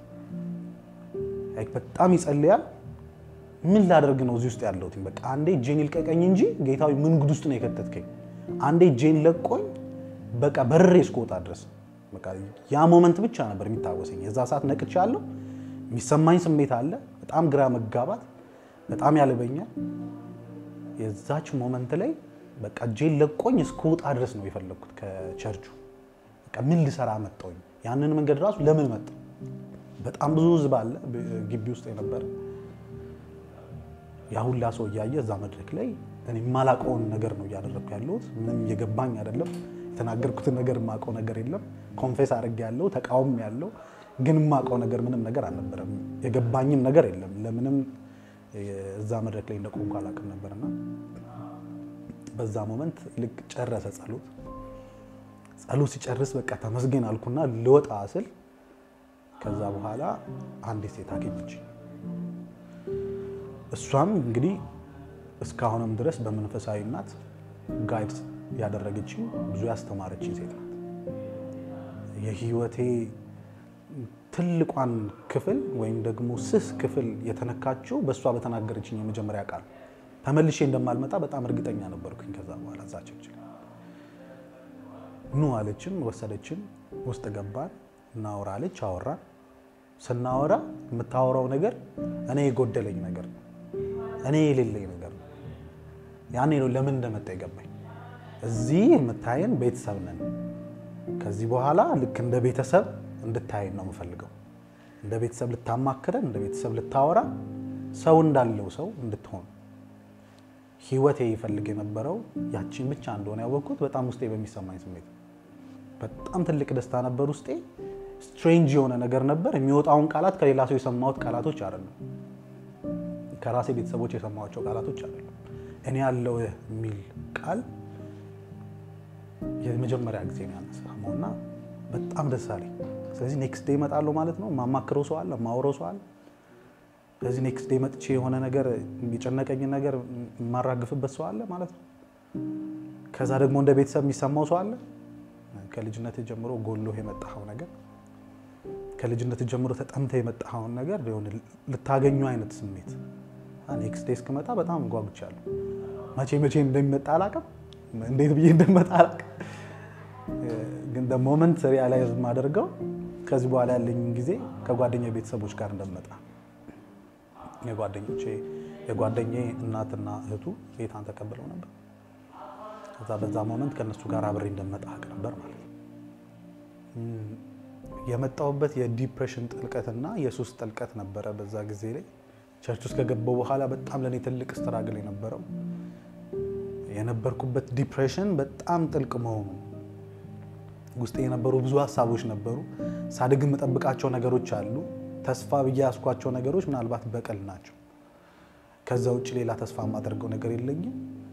በጣም ይጸልያል። ምን ላደርግ ነው እዚህ ውስጥ ያለሁት? በቃ አንዴ እጄን ይልቀቀኝ እንጂ ጌታዊ ምን ጉድ ውስጥ ነው የከተትከኝ? አንዴ እጄን ለቆኝ በቃ በርሬ እስክወጣ ድረስ በቃ ያ ሞመንት ብቻ ነበር የሚታወሰኝ። የዛ ሰዓት ነቅቻለሁ። የሚሰማኝ ስሜት አለ። በጣም ግራ መጋባት፣ በጣም ያልበኛል። የዛች ሞመንት ላይ በቃ እጄን ለቆኝ እስክወጣ ድረስ ነው የፈለግኩት ከቸርቹ። በቃ ምን ልሰራ መጣሁኝ? ያንን መንገድ ራሱ ለምን መጣሁ? በጣም ብዙ ህዝብ አለ ግቢ ውስጥ የነበረ ያ ሁላ ሰው እያየ እዛ መድረክ ላይ እኔ የማላውቀውን ነገር ነው እያደረግኩ ያለሁት። ምንም የገባኝ አይደለም። የተናገርኩትን ነገር የማውቀው ነገር የለም። ኮንፌስ አድርጌ ያለው ተቃውሞ ያለው ግን የማውቀው ነገር ምንም ነገር አልነበረም። የገባኝም ነገር የለም። ለምንም እዛ መድረክ ላይ እንደቆምኩ አላውቅም ነበርና በዛ ሞመንት ልክ ጨረሰ ጸሎት። ጸሎት ሲጨርስ በቃ ተመስገን አልኩና ልወጣ ስል ከዛ በኋላ አንዲት ሴት አገኘች። እሷም እንግዲህ እስካሁንም ድረስ በመንፈሳዊ እናት ጋይድ ያደረገችኝ ብዙ ያስተማረችኝ ሴት ናት። የህይወቴ ትልቋን ክፍል ወይም ደግሞ ስስ ክፍል የተነካችው በእሷ በተናገረችኝ የመጀመሪያ ቃል ተመልሼ እንደማልመጣ በጣም እርግጠኛ ነበርኩኝ። ከዛ በኋላ እዛ ቸርች ኑ አለችን፣ ወሰደችን፣ ውስጥ ገባን፣ እናወራ አለች። አወራን። ስናወራ የምታወራው ነገር እኔ የጎደለኝ ነገር ነው፣ እኔ የሌለኝ ነገር ነው። ያኔ ነው ለምን እንደመጣ የገባኝ። እዚህ የምታየን ቤተሰብ ነን። ከዚህ በኋላ ልክ እንደ ቤተሰብ እንድታየን ነው የምፈልገው። እንደ ቤተሰብ ልታማክረን፣ እንደ ቤተሰብ ልታወራ፣ ሰው እንዳለው ሰው እንድትሆን ህይወቴ ይፈልግ የነበረው ያቺን ብቻ እንደሆነ ያወቅኩት በጣም ውስጤ በሚሰማኝ ስሜት በጣም ትልቅ ደስታ ነበር ውስጤ። ስትሬንጅ የሆነ ነገር ነበር። የሚወጣውን ቃላት ከሌላ ሰው የሰማሁት ቃላቶች አይደለም፣ ከራሴ ቤተሰቦች የሰማኋቸው ቃላቶች አይደለም። እኔ ያለው የሚል ቃል የመጀመሪያ ጊዜ ነው ያነሳመው እና በጣም ደስ አለኝ። ስለዚህ ኔክስት ዴይ እመጣለሁ ማለት ነው። የማማክረው ሰው አለ፣ የማወራው ሰው አለ። ስለዚህ ኔክስት ዴይ መጥቼ የሆነ ነገር የጨነቀኝን ነገር የማራግፍበት ሰው አለ ማለት ነው። ከዛ ደግሞ እንደ ቤተሰብ የሚሰማው ሰው አለ። ከልጅነት ጀምሮ ጎሎ የመጣኸው ነገር ከልጅነት ጀምሮ ተጠምተ የመጣኸውን ነገር ልታገኙ አይነት ስሜት ኔክስት ዴይ እስክመጣ በጣም ጓጉቻለሁ። መቼ መቼ እንደሚመጣ አላውቅም፣ እንዴት ብዬ እንደመጣ አላውቅም። ግን ሞመንት ሪያላይዝ የማደርገው ከዚህ በኋላ ያለኝን ጊዜ ከጓደኛ ቤተሰቦች ጋር እንደመጣ የጓደኞቼ የጓደኛዬ እናትና እህቱ ጌታን ተቀብለው ነበር። ከዛ በዛ ሞመንት ከእነሱ ጋር አብሬ እንደመጣ አውቅ ነበር ማለት ነው። የመጣሁበት የዲፕሬሽን ጥልቀትና የሱስ ጥልቀት ነበረ። በዛ ጊዜ ላይ ቸርች ውስጥ ከገባሁ በኋላ በጣም ለእኔ ትልቅ ስትራግል የነበረው የነበርኩበት ዲፕሬሽን በጣም ጥልቅ መሆኑ ውስጥ የነበሩ ብዙ ሀሳቦች ነበሩ። ሳድግ የምጠብቃቸው ነገሮች አሉ። ተስፋ ብዬ ያስኳቸው ነገሮች ምናልባት በቀል ናቸው። ከዛ ውጭ ሌላ ተስፋ የማደርገው ነገር የለኝም።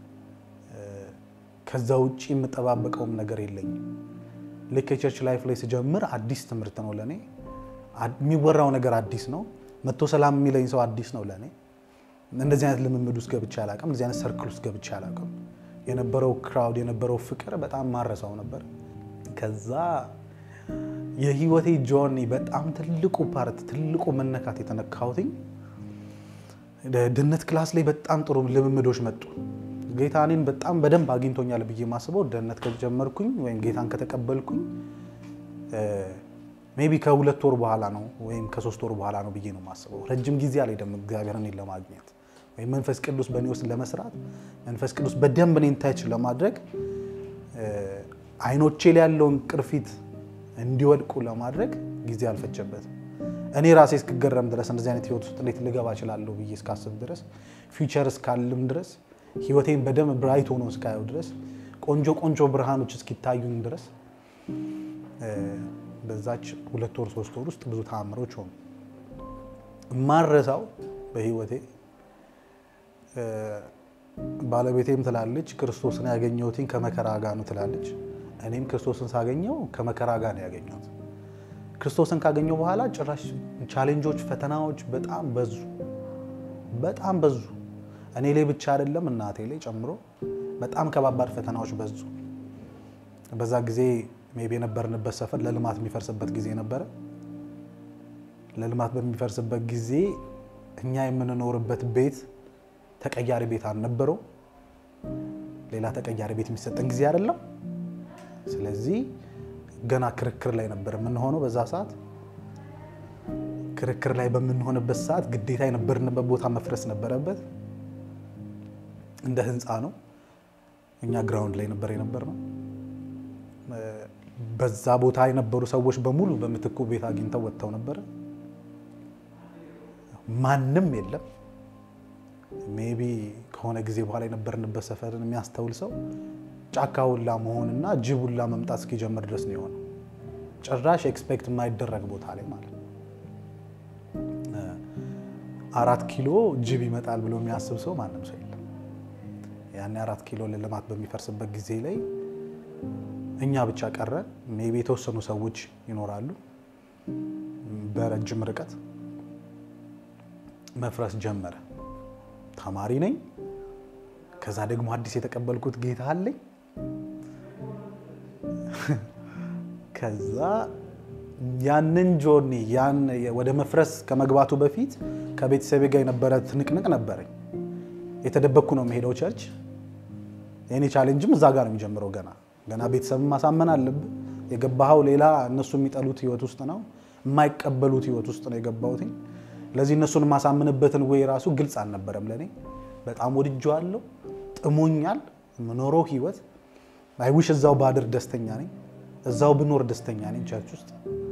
ከዛ ውጭ የምጠባበቀውም ነገር የለኝም። ልክ የቸርች ላይፍ ላይ ስጀምር አዲስ ትምህርት ነው ለእኔ። የሚወራው ነገር አዲስ ነው። መቶ ሰላም የሚለኝ ሰው አዲስ ነው ለእኔ። እንደዚህ አይነት ልምምድ ውስጥ ገብቼ አላውቅም። እንደዚህ አይነት ሰርክል ውስጥ ገብቼ አላውቅም። የነበረው ክራውድ የነበረው ፍቅር በጣም ማረሳው ነበር። ከዛ የህይወቴ ጆርኒ በጣም ትልቁ ፓርት ትልቁ መነካት የተነካሁትኝ ደህንነት ክላስ ላይ በጣም ጥሩ ልምምዶች መጡ። ጌታ እኔን በጣም በደንብ አግኝቶኛል ብዬ ማስበው ደህንነት ከጀመርኩኝ ወይም ጌታን ከተቀበልኩኝ ሜይ ቢ ከሁለት ወር በኋላ ነው ወይም ከሶስት ወር በኋላ ነው ብዬ ነው የማስበው። ረጅም ጊዜ አልሄደም እግዚአብሔር እኔን ለማግኘት ወይም መንፈስ ቅዱስ በእኔ ውስጥ ለመስራት መንፈስ ቅዱስ በደንብ እኔን ታች ለማድረግ አይኖቼ ላይ ያለውን ቅርፊት እንዲወድቁ ለማድረግ ጊዜ አልፈጀበትም። እኔ ራሴ እስክገረም ድረስ እንደዚህ አይነት ህይወት ውስጥ እንዴት ልገባ እችላለሁ ብዬ እስካስብ ድረስ ፊውቸር እስካልም ድረስ ህይወቴን በደንብ ብራይት ሆኖ እስካየው ድረስ ቆንጆ ቆንጆ ብርሃኖች እስኪታዩኝ ድረስ በዛች ሁለት ወር ሶስት ወር ውስጥ ብዙ ተአምሮች ሆኑ። ማረሳው በህይወቴ ባለቤቴም ትላለች ክርስቶስን ያገኘሁትኝ ከመከራ ጋር ነው ትላለች። እኔም ክርስቶስን ሳገኘው ከመከራ ጋር ነው ያገኘሁት። ክርስቶስን ካገኘው በኋላ ጭራሽ ቻሌንጆች፣ ፈተናዎች በጣም በዙ፣ በጣም በዙ። እኔ ላይ ብቻ አይደለም እናቴ ላይ ጨምሮ በጣም ከባባድ ፈተናዎች በዙ። በዛ ጊዜ ሜይ ቢ የነበርንበት ሰፈር ለልማት የሚፈርስበት ጊዜ ነበረ። ለልማት በሚፈርስበት ጊዜ እኛ የምንኖርበት ቤት ተቀያሪ ቤት አልነበረው። ሌላ ተቀያሪ ቤት የሚሰጠን ጊዜ አይደለም። ስለዚህ ገና ክርክር ላይ ነበር የምንሆነው። በዛ ሰዓት ክርክር ላይ በምንሆንበት ሰዓት ግዴታ የነበርንበት ቦታ መፍረስ ነበረበት። እንደ ህንፃ ነው። እኛ ግራውንድ ላይ ነበር የነበርነው። በዛ ቦታ የነበሩ ሰዎች በሙሉ በምትኩ ቤት አግኝተው ወጥተው ነበረ። ማንም የለም። ሜቢ ከሆነ ጊዜ በኋላ የነበርንበት ሰፈርን የሚያስተውል ሰው ጫካ ሁላ መሆንና ጅብ ሁላ መምጣት እስኪጀምር ድረስ ነው የሆነው። ጭራሽ ኤክስፔክት የማይደረግ ቦታ ላይ ማለት ነው። አራት ኪሎ ጅብ ይመጣል ብሎ የሚያስብ ሰው ማንም ሰው የለም። ያኔ አራት ኪሎ ለልማት በሚፈርስበት ጊዜ ላይ እኛ ብቻ ቀረን። ሜቢ የተወሰኑ ሰዎች ይኖራሉ። በረጅም ርቀት መፍረስ ጀመረ። ተማሪ ነኝ። ከዛ ደግሞ አዲስ የተቀበልኩት ጌታ አለኝ። ከዛ ያንን ጆርኒ ያን ወደ መፍረስ ከመግባቱ በፊት ከቤተሰቤ ጋር የነበረ ትንቅንቅ ነበረኝ። የተደበቅኩ ነው የምሄደው ቸርች። የኔ ቻሌንጅም እዛ ጋር ነው የሚጀምረው። ገና ገና ቤተሰብን ማሳመን አለብህ። የገባኸው ሌላ እነሱ የሚጠሉት ህይወት ውስጥ ነው፣ የማይቀበሉት ህይወት ውስጥ ነው የገባሁት። ለዚህ እነሱን የማሳምንበትን ወይ ራሱ ግልጽ አልነበረም ለእኔ። በጣም ወድጄዋለሁ፣ ጥሞኛል። የምኖረው ህይወት አይዊሽ እዛው ባድር ደስተኛ ነኝ፣ እዛው ብኖር ደስተኛ ነኝ ቸርች ውስጥ።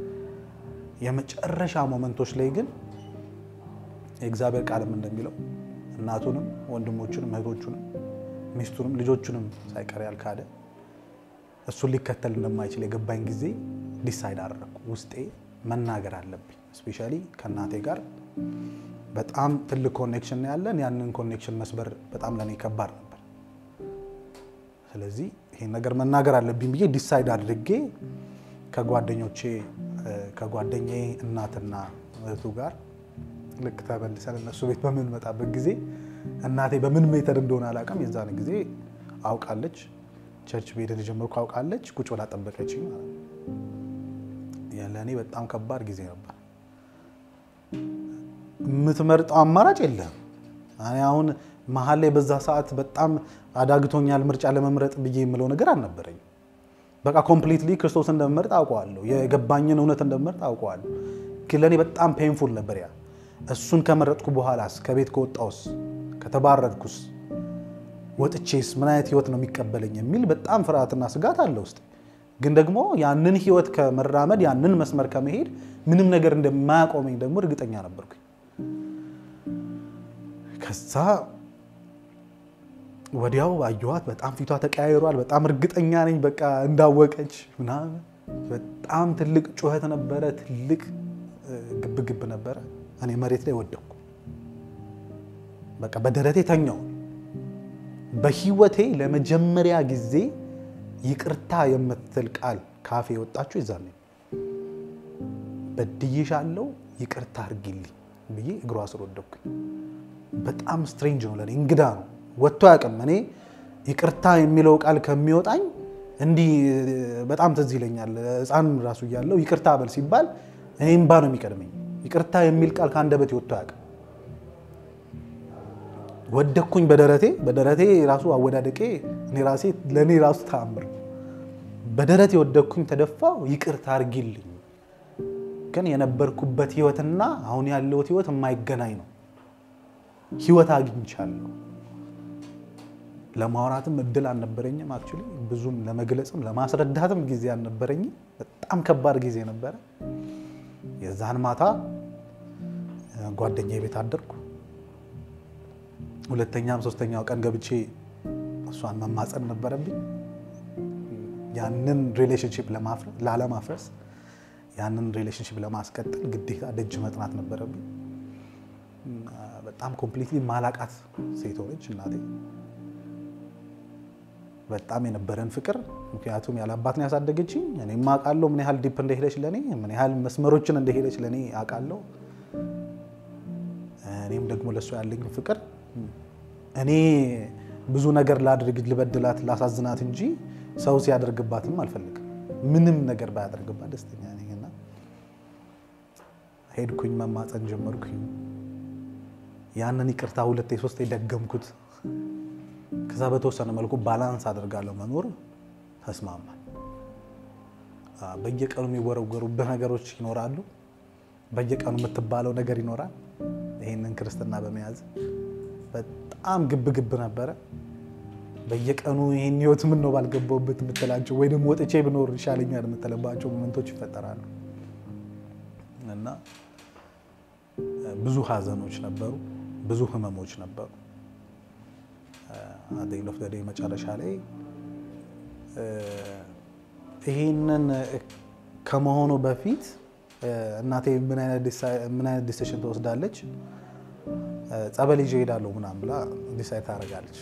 የመጨረሻ ሞመንቶች ላይ ግን የእግዚአብሔር ቃልም እንደሚለው እናቱንም ወንድሞቹንም እህቶቹንም ሚስቱንም ልጆቹንም ሳይቀር ያልካደ እሱን ሊከተል እንደማይችል የገባኝ ጊዜ ዲሳይድ አደረግኩ። ውስጤ መናገር አለብኝ። እስፔሻሊ ከእናቴ ጋር በጣም ትልቅ ኮኔክሽን ነው ያለን። ያንን ኮኔክሽን መስበር በጣም ለእኔ ከባድ ነበር። ስለዚህ ይሄን ነገር መናገር አለብኝ ብዬ ዲሳይድ አድርጌ ከጓደኞቼ ከጓደኛዬ እናትና እህቱ ጋር ልክ ተመልሰን እነሱ ቤት በምንመጣበት ጊዜ እናቴ በምን ሜተድ እንደሆነ አላውቅም። የዛን ጊዜ አውቃለች፣ ቸርች ቤት እንደጀመርኩ አውቃለች። ቁጭ ብላ ጠበቀችኝ ማለት ነው። ለእኔ በጣም ከባድ ጊዜ ነበር። የምትመርጠው አማራጭ የለም። እኔ አሁን መሀል ላይ በዛ ሰዓት በጣም አዳግቶኛል ምርጫ ለመምረጥ ብዬ የምለው ነገር አልነበረኝም። በቃ ኮምፕሊትሊ ክርስቶስ እንደምመርጥ አውቀዋለሁ። የገባኝን እውነት እንደምመርጥ አውቀዋለሁ። ግን ለእኔ በጣም ፔንፉል ነበር ያ እሱን ከመረጥኩ በኋላስ ከቤት ከወጣውስ ከተባረርኩስ ወጥቼስ ምን አይነት ህይወት ነው የሚቀበለኝ የሚል በጣም ፍርሃትና ስጋት አለ ውስጥ። ግን ደግሞ ያንን ህይወት ከመራመድ ያንን መስመር ከመሄድ ምንም ነገር እንደማያቆመኝ ደግሞ እርግጠኛ ነበርኩኝ። ከዛ ወዲያው አየኋት። በጣም ፊቷ ተቀያይሯል። በጣም እርግጠኛ ነኝ በቃ እንዳወቀች ምናምን። በጣም ትልቅ ጩኸት ነበረ፣ ትልቅ ግብግብ ነበረ። እኔ መሬት ላይ ወደኩ። በቃ በደረቴ ተኛው። በህይወቴ ለመጀመሪያ ጊዜ ይቅርታ የምትል ቃል ካፌ የወጣችሁ ይዛኔ በድዬሻለሁ፣ ይቅርታ አድርጊልኝ ብዬ እግሯ ስር ወደኩኝ። በጣም ስትሬንጅ ነው ለእኔ፣ እንግዳ ነው፣ ወጥቶ አያውቅም። እኔ ይቅርታ የሚለው ቃል ከሚወጣኝ እንዲህ በጣም ትዝ ይለኛል። ሕፃን ራሱ እያለሁ ይቅርታ በል ሲባል እኔ እምባ ነው የሚቀድመኝ። ይቅርታ የሚል ቃል ከአንደበቴ ወጥቶ አያውቅም። ወደኩኝ በደረቴ በደረቴ ራሱ አወዳደቄ እኔ ራሴ ለእኔ ራሱ ተአምር። በደረቴ ወደኩኝ፣ ተደፋው፣ ይቅርታ አድርጊልኝ። ግን የነበርኩበት ህይወትና አሁን ያለሁት ህይወት የማይገናኝ ነው። ህይወት አግኝቻለሁ። ለማውራትም እድል አልነበረኝም። አክቹዋሊ ብዙም ለመግለጽም ለማስረዳትም ጊዜ አልነበረኝም። በጣም ከባድ ጊዜ ነበረ። የዛን ማታ ጓደኛዬ ቤት አደርኩ። ሁለተኛም ሶስተኛው ቀን ገብቼ እሷን መማፀን ነበረብኝ። ያንን ሪሌሽንሽፕ ላለማፍረስ ያንን ሪሌሽንሽፕ ለማስቀጠል ግዴታ ደጅ መጥናት ነበረብኝ። በጣም ኮምፕሊትሊ ማላቃት ሴት ሆነች እናቴ። በጣም የነበረን ፍቅር ምክንያቱም ያለ አባት ነው ያሳደገችኝ። እኔም አውቃለሁ ምን ያህል ዲፕ እንደሄደች ለእኔ ምን ያህል መስመሮችን እንደሄደች ለእኔ አውቃለሁ። እኔም ደግሞ ለእሷ ያለኝ ፍቅር እኔ ብዙ ነገር ላድርግ፣ ልበድላት፣ ላሳዝናት እንጂ ሰው ሲያደርግባትም አልፈልግም። ምንም ነገር ባያደርግባት ደስተኛ ነኝና ሄድኩኝ፣ መማፀን ጀመርኩኝ። ያንን ይቅርታ ሁለቴ ሶስቴ ደገምኩት። ከዛ በተወሰነ መልኩ ባላንስ አደርጋለሁ መኖር ተስማማል። በየቀኑ የሚወረወሩብህ ነገሮች ይኖራሉ። በየቀኑ የምትባለው ነገር ይኖራል። ይህንን ክርስትና በመያዝ በጣም ግብ ግብ ነበረ። በየቀኑ ይህን ህይወት ምን ነው ባልገባውበት የምትላቸው ወይ ደግሞ ወጥቼ ብኖር ይሻለኛል የምትለባቸው ሞመንቶች ይፈጠራሉ እና ብዙ ሀዘኖች ነበሩ፣ ብዙ ህመሞች ነበሩ። አደኝ ኦፍ ደዴ መጨረሻ ላይ ይህንን ከመሆኑ በፊት እናቴ ምን አይነት ዲሲሽን ትወስዳለች? ጸበል ይዤ እሄዳለሁ ምናምን ብላ ዲሳይድ ታደርጋለች።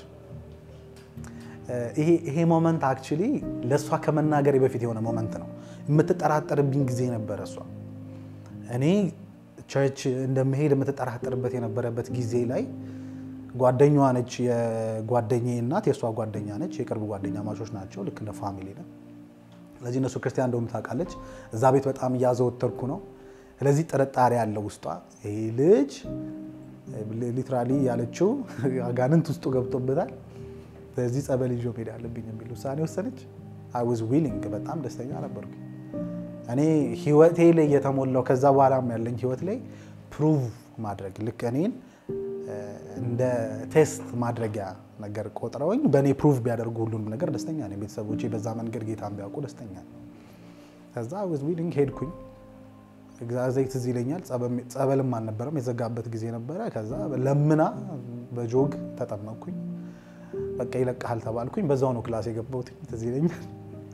ይሄ ሞመንት አክቹሊ ለእሷ ከመናገሬ በፊት የሆነ ሞመንት ነው። የምትጠራጠርብኝ ጊዜ ነበረ። እሷ እኔ ቸርች እንደምሄድ የምትጠራጠርበት የነበረበት ጊዜ ላይ ጓደኛዋ ነች። የጓደኛዬ እናት የእሷ ጓደኛ ነች። የቅርብ ጓደኛ ማቾች ናቸው። ልክ እንደ ፋሚሊ ነው። ስለዚህ እነሱ ክርስቲያን እንደሆኑ ታውቃለች። እዛ ቤት በጣም እያዘወተርኩ ነው። ስለዚህ ጥርጣሬ ያለው ውስጧ ይሄ ልጅ ሊትራሊ ያለችው አጋንንት ውስጡ ገብቶበታል። ስለዚህ ጸበል ይዞ መሄድ አለብኝ የሚል ውሳኔ ወሰነች። አይ ዋዝ ዊሊንግ በጣም ደስተኛ ነበርኩ። እኔ ህይወቴ ላይ የተሞላው ከዛ በኋላም ያለኝ ህይወት ላይ ፕሩቭ ማድረግ ልክ እኔን እንደ ቴስት ማድረጊያ ነገር ቆጥረውኝ በእኔ ፕሩቭ ቢያደርጉ ሁሉንም ነገር ደስተኛ ነኝ። ቤተሰቦቼ በዛ መንገድ ጌታን ቢያውቁ ደስተኛ ነኝ። ከዛ ዋዝ ዊሊንግ ሄድኩኝ። ዘይት ትዝ ይለኛል። ጸበልም አልነበረም፣ የዘጋበት ጊዜ ነበረ። ከዛ ለምና በጆግ ተጠመቅኩኝ። በቃ ይለቀሃል ተባልኩኝ። በዛው ነው ክላስ የገባሁት ትዝ ይለኛል።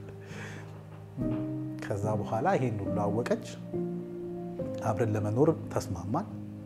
ከዛ በኋላ ይሄን ሁሉ አወቀች። አብረን ለመኖር ተስማማን።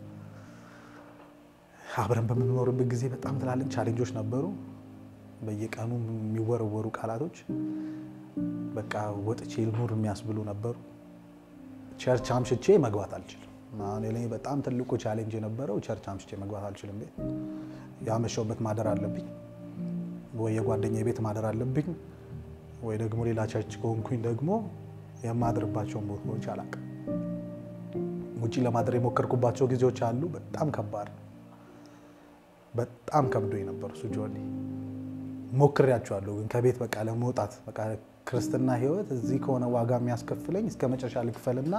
አብረን በምንኖርበት ጊዜ በጣም ትላልቅ ቻሌንጆች ነበሩ። በየቀኑ የሚወረወሩ ቃላቶች በቃ ወጥቼ ልኑር የሚያስብሉ ነበሩ። ቸርች አምሽቼ መግባት አልችልም። አሁን ላይ በጣም ትልቁ ቻሌንጅ የነበረው ቸርች አምሽቼ መግባት አልችልም። ቤት ያመሸውበት ማደር አለብኝ ወይ የጓደኛ ቤት ማደር አለብኝ ወይ ደግሞ ሌላ ቸርች ከሆንኩኝ ደግሞ የማድርባቸውን ቦታዎች አላውቅም። ውጪ ለማደር የሞከርኩባቸው ጊዜዎች አሉ። በጣም ከባድ ነው። በጣም ከብዶ የነበሩ እሱ ጆርኒ ሞክሬያቸዋለሁ። ግን ከቤት በቃ ለመውጣት በቃ ክርስትና ህይወት እዚህ ከሆነ ዋጋ የሚያስከፍለኝ እስከ መጨረሻ ልክፈልና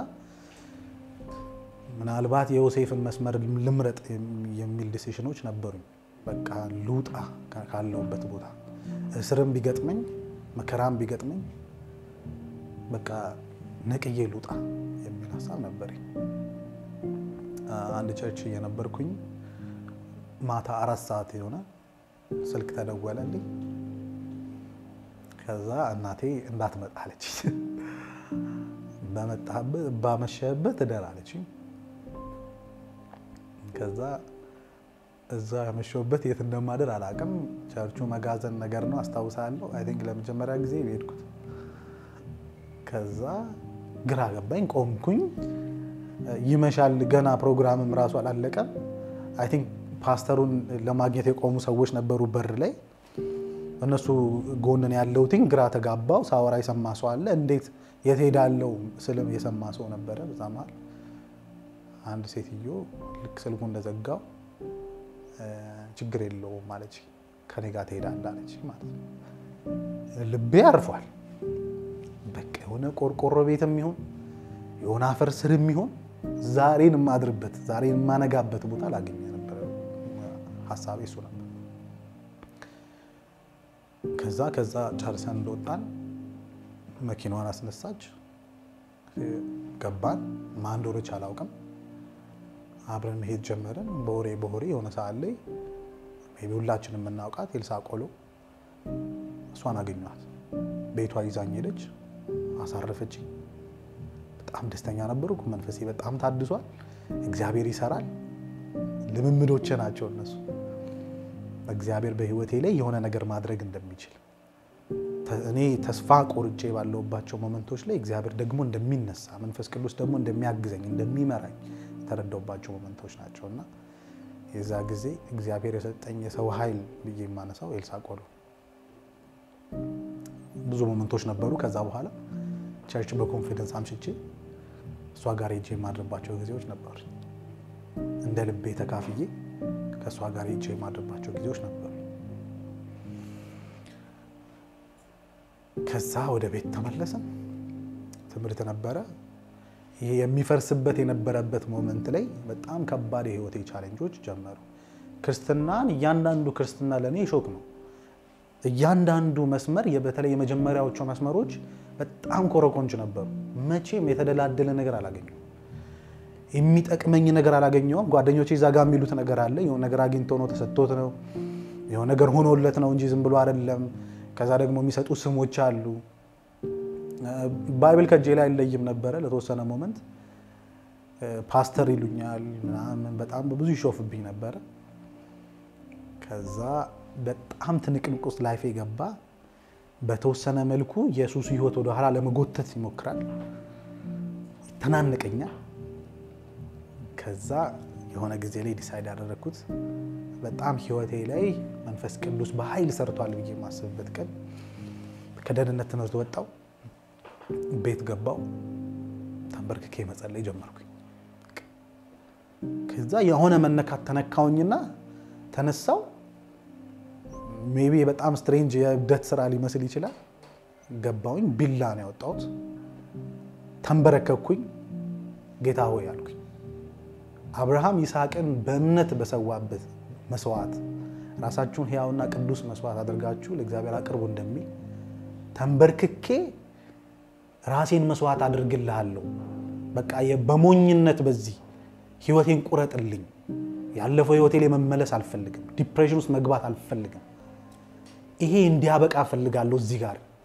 ምናልባት የዮሴፍን መስመር ልምረጥ የሚል ዲሲሽኖች ነበሩኝ። በቃ ልውጣ ካለሁበት ቦታ እስርም ቢገጥመኝ መከራም ቢገጥመኝ በቃ ነቅዬ ልውጣ የሚል ሀሳብ ነበረኝ። አንድ ቸርች እየነበርኩኝ ማታ አራት ሰዓት የሆነ ስልክ ተደወለልኝ። ከዛ እናቴ እንዳትመጣ አለች። በመጣህበት ባመሸህበት እደር አለችኝ። ከዛ እዛ ያመሸሁበት የት እንደማደር አላውቅም። ቸርቹ መጋዘን ነገር ነው አስታውሳለሁ። አይ ቲንክ ለመጀመሪያ ጊዜ የሄድኩት። ከዛ ግራ ገባኝ፣ ቆምኩኝ። ይመሻል፣ ገና ፕሮግራምም ራሱ አላለቀም። አይ ቲንክ ፓስተሩን ለማግኘት የቆሙ ሰዎች ነበሩ በር ላይ። እነሱ ጎንን ያለውትኝ ግራ ተጋባው። ሳወራ የሰማ ሰው አለ። እንዴት የት ሄዳለው ስልም የሰማ ሰው ነበረ። በዛ መሀል አንድ ሴትዮ ልክ ስልኩ እንደዘጋው ችግር የለውም አለች። ከኔ ጋር ትሄዳለህ አለች ማለት ነው። ልቤ አርፏል። በቃ የሆነ ቆርቆሮ ቤት የሚሆን የሆነ አፈር ስር የሚሆን ዛሬን የማድርበት ዛሬን የማነጋበት ቦታ ላገኘ ነበረ። ሀሳቤ እሱ ነበር። ከዛ ከዛ ጨርሰን እንደወጣን መኪናዋን አስነሳች። ገባን። ማን እንደሆነች አላውቅም። አብረን መሄድ ጀመርን። በወሬ በወሬ የሆነ ሰዓት ላይ ሜይ ቢ ሁላችንም የምናውቃት ኤልሳ ቆሎ እሷን አገኘኋት። ቤቷ ይዛኝ ሄደች፣ አሳረፈችኝ። በጣም ደስተኛ ነበርኩ። መንፈሴ በጣም ታድሷል። እግዚአብሔር ይሰራል። ልምምዶቼ ናቸው እነሱ። እግዚአብሔር በሕይወቴ ላይ የሆነ ነገር ማድረግ እንደሚችል እኔ ተስፋ ቆርጬ ባለሁባቸው ሞመንቶች ላይ እግዚአብሔር ደግሞ እንደሚነሳ መንፈስ ቅዱስ ደግሞ እንደሚያግዘኝ እንደሚመራኝ የተረዳሁባቸው ሞመንቶች ናቸው እና የዛ ጊዜ እግዚአብሔር የሰጠኝ የሰው ኃይል ብዬ የማነሳው ኤልሳ ቆሎ ብዙ ሞመንቶች ነበሩ። ከዛ በኋላ ቸርች በኮንፊደንስ አምሽቼ እሷ ጋር ሄጄ የማድርባቸው ጊዜዎች ነበሩ። እንደ ልቤ ተካፍዬ ከእሷ ጋር ሄጄ የማድርባቸው ጊዜዎች ነበሩ። ከዛ ወደ ቤት ተመለስን። ትምህርት ነበረ። ይሄ የሚፈርስበት የነበረበት ሞመንት ላይ በጣም ከባድ የህይወቴ ቻሌንጆች ጀመሩ። ክርስትናን እያንዳንዱ ክርስትና ለእኔ ሾክ ነው። እያንዳንዱ መስመር በተለይ የመጀመሪያዎቹ መስመሮች በጣም ኮረኮንች ነበሩ። መቼም የተደላደለ ነገር አላገኘሁም። የሚጠቅመኝ ነገር አላገኘውም። ጓደኞቼ እዛ ጋ የሚሉት ነገር አለ። የሆነ ነገር አግኝቶ ነው ተሰጥቶት ነው የሆነ ነገር ሆኖለት ነው እንጂ ዝም ብሎ አይደለም። ከዛ ደግሞ የሚሰጡ ስሞች አሉ። ባይብል ከእጄ ላይ አይለይም ነበረ ለተወሰነ ሞመንት። ፓስተር ይሉኛል ምናምን በጣም ብዙ ይሾፍብኝ ነበረ። ከዛ በጣም ትንቅንቅ ውስጥ ላይፌ ገባ። በተወሰነ መልኩ የሱሱ ህይወት ወደኋላ ለመጎተት ይሞክራል፣ ይተናንቀኛል። ከዛ የሆነ ጊዜ ላይ ዲሳይድ ያደረግኩት በጣም ህይወቴ ላይ መንፈስ ቅዱስ በኃይል ሰርቷል ብዬ የማስብበት ቀን ከደህንነት ትምህርት ወጣው፣ ቤት ገባው፣ ተንበርክኬ መጸለይ ጀመርኩኝ። ከዛ የሆነ መነካት ተነካውኝና ተነሳው። ሜቢ በጣም ስትሬንጅ የእብደት ስራ ሊመስል ይችላል። ገባውኝ፣ ቢላ ነው ያወጣሁት፣ ተንበረከኩኝ። ጌታ ሆይ አልኩኝ አብርሃም ይስሐቅን በእምነት በሰዋበት መስዋዕት ራሳችሁን ሕያውና ቅዱስ መስዋዕት አድርጋችሁ ለእግዚአብሔር አቅርቡ እንደሚል ተንበርክኬ ራሴን መስዋዕት አድርግልሃለሁ። በቃ በሞኝነት በዚህ ህይወቴን ቁረጥልኝ። ያለፈው ህይወቴ ላይ መመለስ አልፈልግም። ዲፕሬሽን ውስጥ መግባት አልፈልግም። ይሄ እንዲያበቃ እፈልጋለሁ። እዚህ ጋር